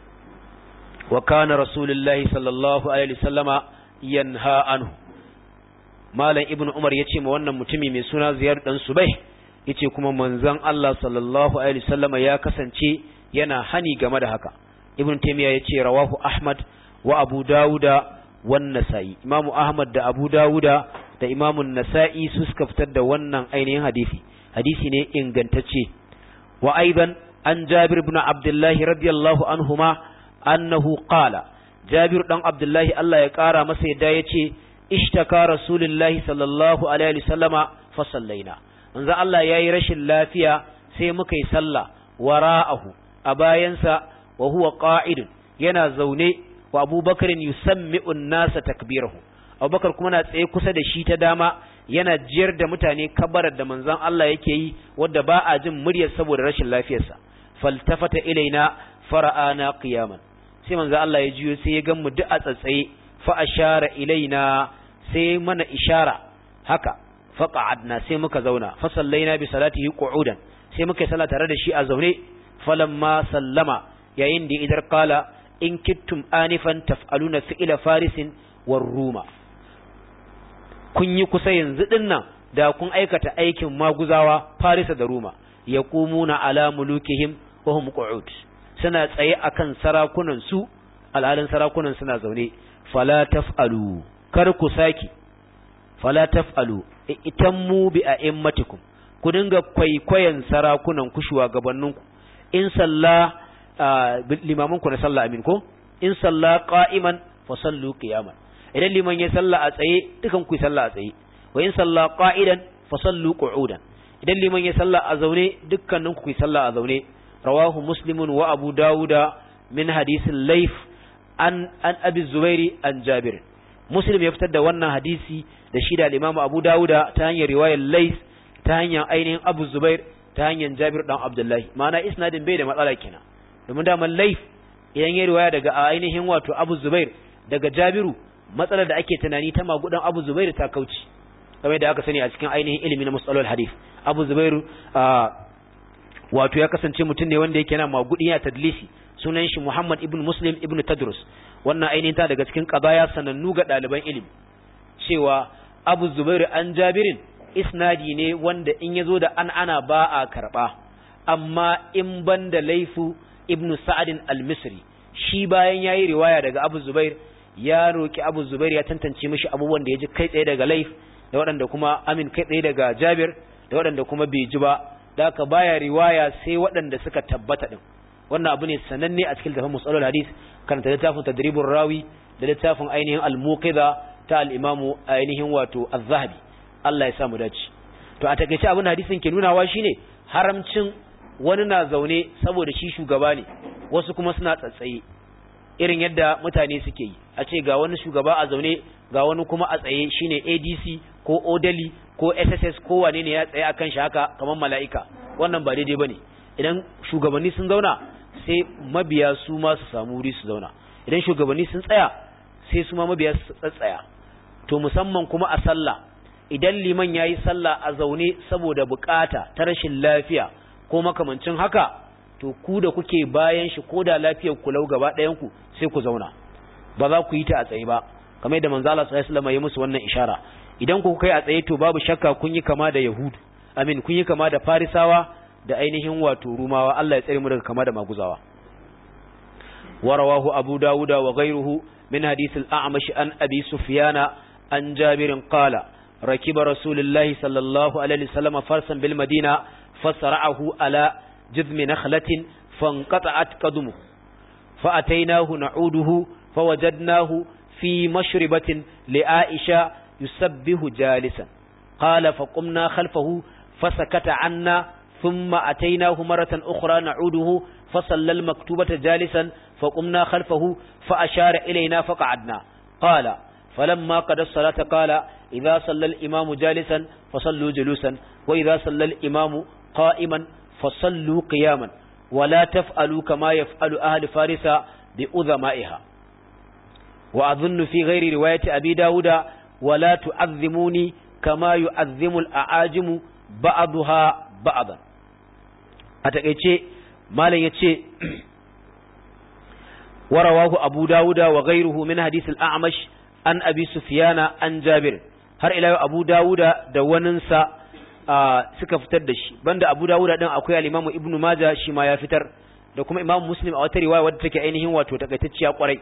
wa kana rasulullahi sallallahu alaihi wasallama yanha anhu malam ibnu umar yace ma wannan mutumi mai suna ziyar dan subai yace kuma manzon Allah sallallahu alaihi wasallama ya kasance yana hani game da haka ibn taymiya yace rawahu ahmad wa abu dauda wan nasa'i imam ahmad da abu dauda da imam an-nasa'i su suka fitar da wannan ainihin hadisi hadisi ne ingantacce wa aidan an jabir ibn abdullah radiyallahu anhuma annahu qala jabir dan abdullah Allah ya kara masa yadda yace ishtaka rasulullahi sallallahu alaihi wasallama fa sallaina manzo Allah yayi rashin lafiya sai muka yi sallah wara'ahu a bayansa wa huwa qa'id yana zaune wa Abubakar yusammi'u an-nasa takbirahu Abubakar kuma na tsaye kusa da shi ta dama yana jiyar da mutane kabarar da manzon Allah yake yi wanda ba a jin muryar saboda rashin lafiyarsa faltafata ilaina fara'ana qiyaman sai manzon Allah ya jiyo sai ya gan mu duk a tsatsaye fa ashara ilaina sai mana ishara haka faqa'adna sai muka zauna fa sallaina bi salatihi qu'udan sai muka yi sallah tare da shi a zaune falamma sallama yayin da idar qala in kittum anifan taf'aluna fi'ila farisin war ruma kun yi kusa yanzu dinnan da kun aikata aikin maguzawa farisa da ruma yaqumuna ala mulukihim wa hum qu'ud suna tsaye akan sarakunan su alhalin sarakunan suna zaune fala taf'alu kar ku saki fala taf'alu itammu bi a'immatikum ku dinga kwaikwayon sarakunan ku shugabanninku in salla limaman ku na sallah amin ko in salla qa'iman fa sallu qiyaman idan liman ya salla a tsaye dukan ku salla a tsaye wa in salla qa'idan fa sallu qu'udan idan liman ya salla a zaune dukkanin ku salla a zaune rawahu muslimun wa abu dauda min hadisin laif an an abi zubairi an jabir muslim ya fitar da wannan hadisi da shi da al-imam abu dauda ta hanyar riwayar laif ta hanyar ainihin abu zubair ta hanyar jabir dan abdullahi ma'ana isnadin bai da matsala kenan domin da laif idan ya riwaya daga ainihin wato abu zubair daga jabiru matsalar da ake tunani ta magudan abu zubair ta kauce kamar da aka sani a cikin ainihin ilimi na musalol hadith abu zubairu wato ya kasance mutum ne wanda yake yana magudi ya tadlisi sunan shi muhammad ibn muslim ibn tadrus wannan ainihin ta daga cikin qadaya sanannu ga ɗaliban ilimi cewa abu zubairu an jabirin isnadi ne wanda in yazo da an ana ba a karba amma in banda laifu ibn sa'adin al-misri shi bayan yayi riwaya daga abu zubair ya roki abu zubair ya tantance mishi abubuwan da ya ji kai tsaye daga laif da waɗanda kuma amin kai tsaye daga jabir da waɗanda kuma bai ji ba da haka baya riwaya sai waɗanda suka tabbata din wannan abu ne sananne a cikin tafin musalul hadis karanta littafin tadribur rawi da littafin ainihin al-muqidha ta al-imamu ainihin wato az-zahabi Allah ya sa mu dace to a takeice abin hadisin ke nunawa shine haramcin wani na zaune saboda shi shugaba ne wasu kuma suna tsatsaye irin yadda mutane suke yi a ce ga wani shugaba a zaune ga wani kuma a tsaye shine ADC ko Odali ko SSS ko wane ne ya tsaye akan shi haka kamar mala'ika wannan ba daidai bane idan shugabanni sun zauna sai mabiya su ma su samu wuri su zauna idan shugabanni sun tsaya sai su ma mabiya su tsatsaya to musamman kuma a sallah idan liman yayi sallah a zaune saboda bukata ta rashin lafiya ko makamancin haka to ku da kuke bayan shi ko da lafiyar ku lau gaba ɗayan ku sai ku zauna ba za ku yi ta a tsaye ba kamar yadda manzo Allah sallallahu alaihi wasallam ya musu wannan ishara idan ku kai a tsaye to babu shakka kun yi kama da yahudu amin kun yi kama da farisawa da ainihin wato rumawa Allah ya tsare mu daga kama da maguzawa warawahu abu dawuda wa ghayruhu min hadith al-a'mash an abi sufyana عن جابر قال ركب رسول الله صلى الله عليه وسلم فرسا بالمدينة فسرعه على جذم نخلة فانقطعت قدمه فأتيناه نعوده فوجدناه في مشربة لعائشة يسبه جالسا قال فقمنا خلفه فسكت عنا ثم أتيناه مرة أخرى نعوده فصلى المكتوبة جالسا فقمنا خلفه فأشار إلينا فقعدنا قال فلما قد الصلاة قال إذا صلى الإمام جالسا فصلوا جلوسا وإذا صلى الإمام قائما فصلوا قياما ولا تفعلوا كما يفعل أهل فارس بأذمائها وأظن في غير رواية أبي داود ولا تعظموني كما يعظم الأعاجم بعضها بعضا أتكيتي ما لن يتي ورواه أبو داود وغيره من حديث الأعمش عن أبي سفيان عن جابر har ila Abu Dawuda da waninsa suka fitar da shi banda Abu Dawuda din akwai al-Imam Ibn Majah shi ma ya fitar da kuma Imam Muslim a wata riwaya wadda take ainihin wato takaitacciya kwarai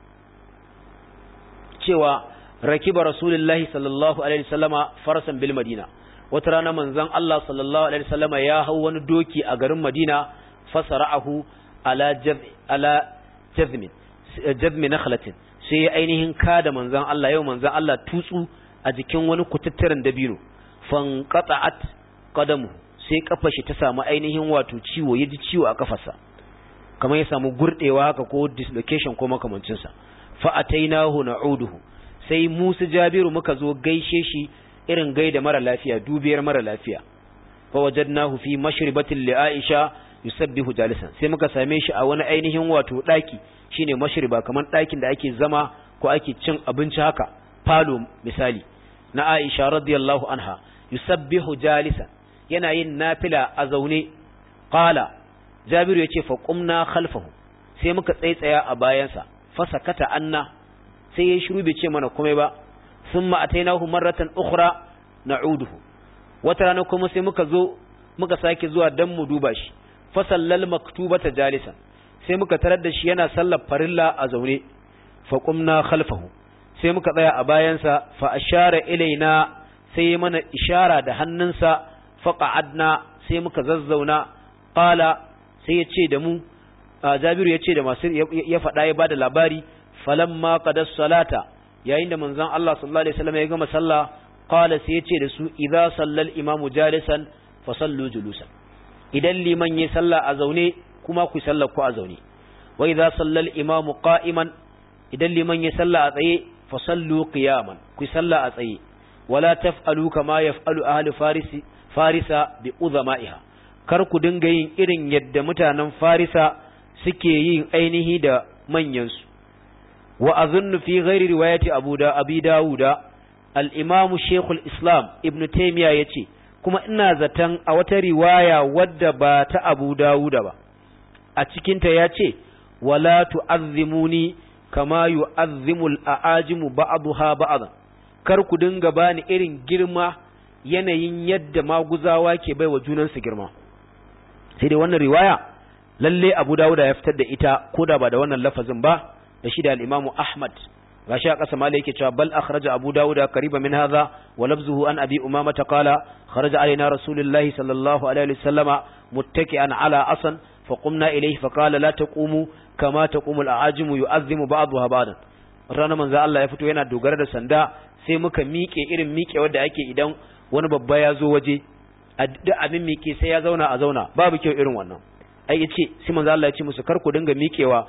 cewa rakiba Rasulullahi sallallahu alaihi wasallama farasan bil Madina wata rana manzon Allah sallallahu alaihi wasallama ya hau wani doki a garin Madina fasara'ahu ala jaz ala jazmin jazmi nakhlatin sai ainihin kada manzon Allah yau manzon Allah tutsu a jikin wani kututturen dabino fanqata'at qadamu sai kafar shi ta samu ainihin wato ciwo yaji ciwo a kafarsa kamar ya samu gurdewa haka ko dislocation ko makamancin sa fa atainahu na'uduhu sai Musa Jabiru muka zo gaishe shi irin gaida mara lafiya dubiyar mara lafiya fa wajadnahu fi mashribatin li Aisha yusabbihu jalisan sai muka same shi a wani ainihin wato daki shine mashriba kamar dakin da ake zama ko ake cin abinci haka falo misali na Aisha radiyallahu anha yusabbihu jalisan yana yin nafila a zaune qala Jabiru yace fa qumna khalfahu sai muka tsaitsaya a bayansa fa sakata anna sai ya shiru bai ce mana komai ba thumma atainahu marratan ukhra na'uduhu wata rana kuma sai muka zo muka sake zuwa dan mu duba shi fa sallal maktubata jalisan sai muka tarar da shi yana sallar farilla a zaune fa qumna khalfahu sai muka tsaya a bayansa fa ashara ilaina sai ya mana ishara da hannunsa fa qa'adna sai muka zazzauna qala sai ya ce da mu Jabiru ya ce da masu ya faɗa ya bada labari falamma qada salata yayin da manzon Allah sallallahu alaihi wasallam ya gama sallah qala sai ya ce da su idza sallal imamu jalisan fa sallu julusan idan liman ya salla a zaune kuma ku sallar ku a zaune wa idza sallal imamu qa'iman idan liman ya salla a tsaye fasallu qiyaman ku salla a tsaye wala taf'alu kama yaf'alu ahli farisi farisa bi uzama'iha kar ku dinga yin irin yadda mutanen farisa suke yin ainihi da manyan su wa azunnu fi ghairi riwayati abu da abi dauda al-imam shaykhul islam ibnu taymiya yace kuma ina zaton a wata riwaya wadda ba ta abu dauda ba a cikin ta yace wala tu'azzimuni kama yu'azzimul a'ajimu ba'daha ba'dan kar ku dinga bani irin girma yanayin yadda maguzawa ke baiwa junansu girma sai dai wannan riwaya lalle Abu Dawud ya fitar da ita koda ba da wannan lafazin ba da shi da al-Imam Ahmad gashi a ƙasa malai yake cewa bal akhraja Abu Dawud qariba min hadha wa lafzuhu an Abi Umama qala kharaja alaina Rasulullahi sallallahu alaihi wasallama muttaki'an ala asan فقمنا إليه فقال لا تقوموا كما تقوم الأعاجم يؤذم بعضها بعضا ranar manzo Allah ya fito yana dogara da sanda sai muka miƙe irin miƙe wanda ake idan wani babba ya zo waje a duk abin miƙe sai ya zauna a zauna babu kyau irin wannan ai yace sai manzo Allah ya ce musu kar ku dinga miƙewa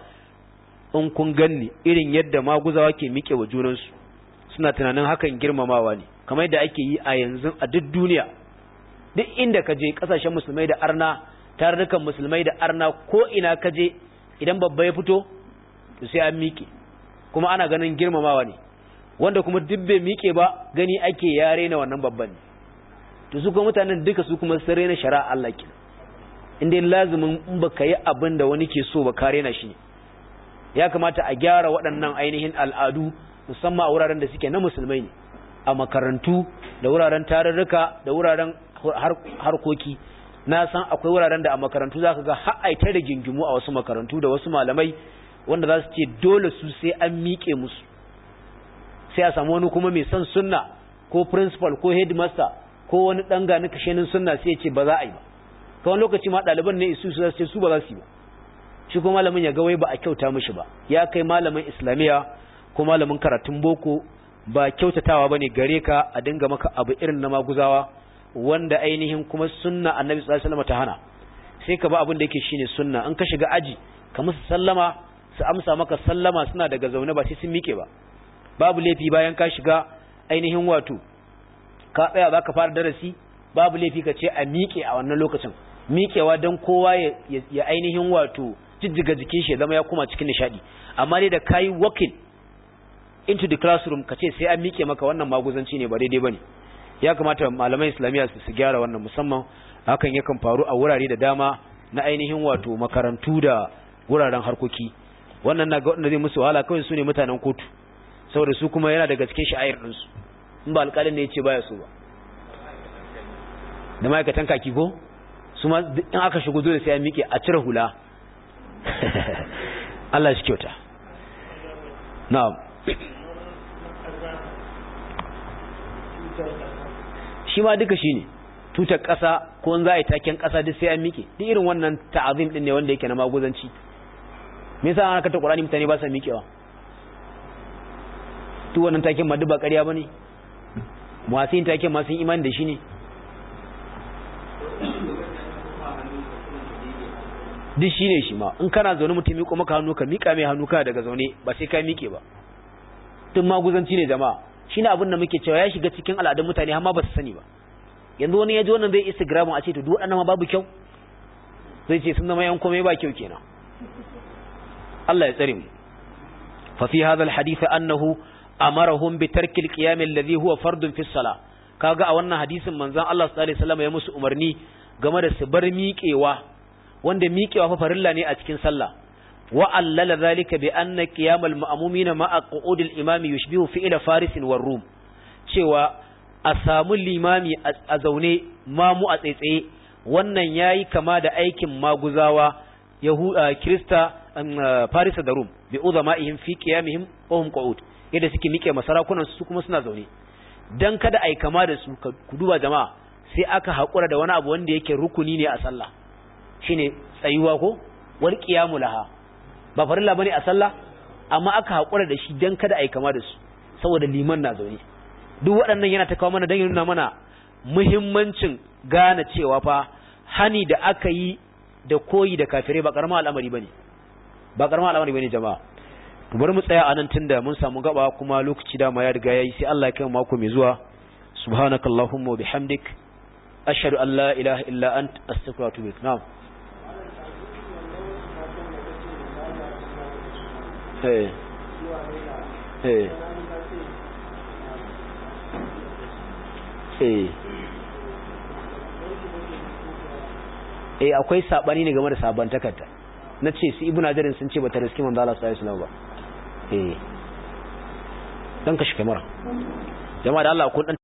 in kun ganni irin yadda maguzawa ke miƙe wa junansu suna tunanin hakan girmamawa ne kamar yadda ake yi a yanzu a duk duniya duk inda ka je kasashen musulmai da arna tarurrukan musulmai da arna ko ina ka je idan babba ya fito to sai an miƙe kuma ana ganin girmamawa ne wanda kuma duk bai miƙe ba gani ake yare na wannan babban ne to su kuma mutanen duka su kuma sun rena shari'a Allah ke inda lazumin in baka yi abin da wani ke so ba ka rena shi ne ya kamata a gyara waɗannan ainihin al'adu musamman a wuraren da suke na musulmai ne a makarantu da wuraren tarurruka da wuraren harkoki na san akwai wuraren da a makarantu za ka ga ha'aita da gingimu a wasu makarantu da wasu malamai wanda za su ce dole su sai an miƙe musu sai a samu wani kuma mai son sunna ko principal ko headmaster ko wani dan gani kashenin sunna sai ya ce ba za a yi ba kawai lokaci ma ɗaliban ne isu su ce su ba za su yi ba shi ko malamin ya ga wai ba a kyauta mishi ba ya kai malamin islamiya ko malamin karatun boko ba kyautatawa bane gare ka a dinga maka abu irin na maguzawa wanda ainihin kuma sunna annabi sallallahu alaihi wasallam ta hana sai ka ba abin da yake shine sunna in ka shiga aji ka musu sallama su amsa maka sallama suna daga zaune ba sai sun mike ba babu laifi bayan ka shiga ainihin wato ka tsaya za ka fara darasi babu laifi ka ce a miƙe a wannan lokacin miƙewa don kowa ya ainihin wato jijjiga jikin shi zama ya kuma cikin nishadi amma dai da kayi walking into the classroom ka ce sai an miƙe maka wannan maguzanci ne ba daidai bane ya kamata malaman islamiyya su gyara wannan musamman hakan yakan faru a wurare da dama na ainihin wato makarantu da wuraren harkoki wannan na ga wanda zai musu wahala kawai su ne mutanen kotu saboda su kuma yana daga cikin sha'ayar ɗinsu in ba alƙalin ne ya ce baya so ba da ma'aikatan kaki ko su ma in aka shigo dole sai ya miƙe a cire hula Allah shi kyauta na'am shi ma duka shi ne tutar ƙasa ko in za a yi taken ƙasa duk sai an miƙe duk irin wannan ta'azim ɗin ne wanda yake na maguzanci me yasa an kata Qur'ani mutane ba sa miƙewa duk wannan taken ma duk ba ƙarya bane masu yin taken masu imani da shi ne duk shi ne shi ma in kana zaune mutum miƙo maka hannu ka miƙa mai hannu ka daga zaune ba sai ka miƙe ba duk maguzanci ne jama'a shine abin da muke cewa ya shiga cikin al'adun mutane har ma ba su sani ba yanzu wani ya ji wannan zai instagram a ce to duk waɗannan ma babu kyau zai ce sun zama yan komai ba kyau kenan Allah ya tsare mu fa fi hadha alhadith annahu amarahum bi tarki alqiyam alladhi huwa fardun fi salah kaga a wannan hadisin manzon Allah sallallahu alaihi wasallam ya musu umarni game da su bar miƙewa wanda miƙewa fa farilla ne a cikin sallah wa allala zalika bi anna qiyam alma'mumin ma'a qu'ud al-imam yushbihu fi'la faris war rum cewa a samu limami a zaune mamu a tsaitsaye wannan yayi kama da aikin maguzawa yahuda krista farisa da rum bi uzama'ihim fi qiyamihim wa hum qu'ud yadda suke mike masarakunan su kuma suna zaune dan kada ai kama da su ku duba jama'a sai aka hakura da wani abu wanda yake rukuni ne a sallah shine tsayuwa ko wal qiyamu laha ba farilla bane a sallah amma aka hakura da shi dan kada ai kama da su saboda liman na zaune duk waɗannan yana ta kawo mana dan nuna mana muhimmancin gane cewa fa hani da aka yi da koyi da kafirai ba karamar al'amari bane ba karamar al'amari bane jama'a to bari mu tsaya anan tunda mun samu gaba kuma lokaci da ma ya riga yayi sai Allah ya kai mako mai zuwa subhanakallahumma wa bihamdik ashhadu an la ilaha illa ant astaghfiruka wa atubu ilaik na'am eh eh eh eh akwai sabani ne game da sabon takarda na ce su ibnu hajarin sun ce bata riski manzo Allah sallallahu alaihi wasallam ba eh dan kashi kamera jama'a da Allah kun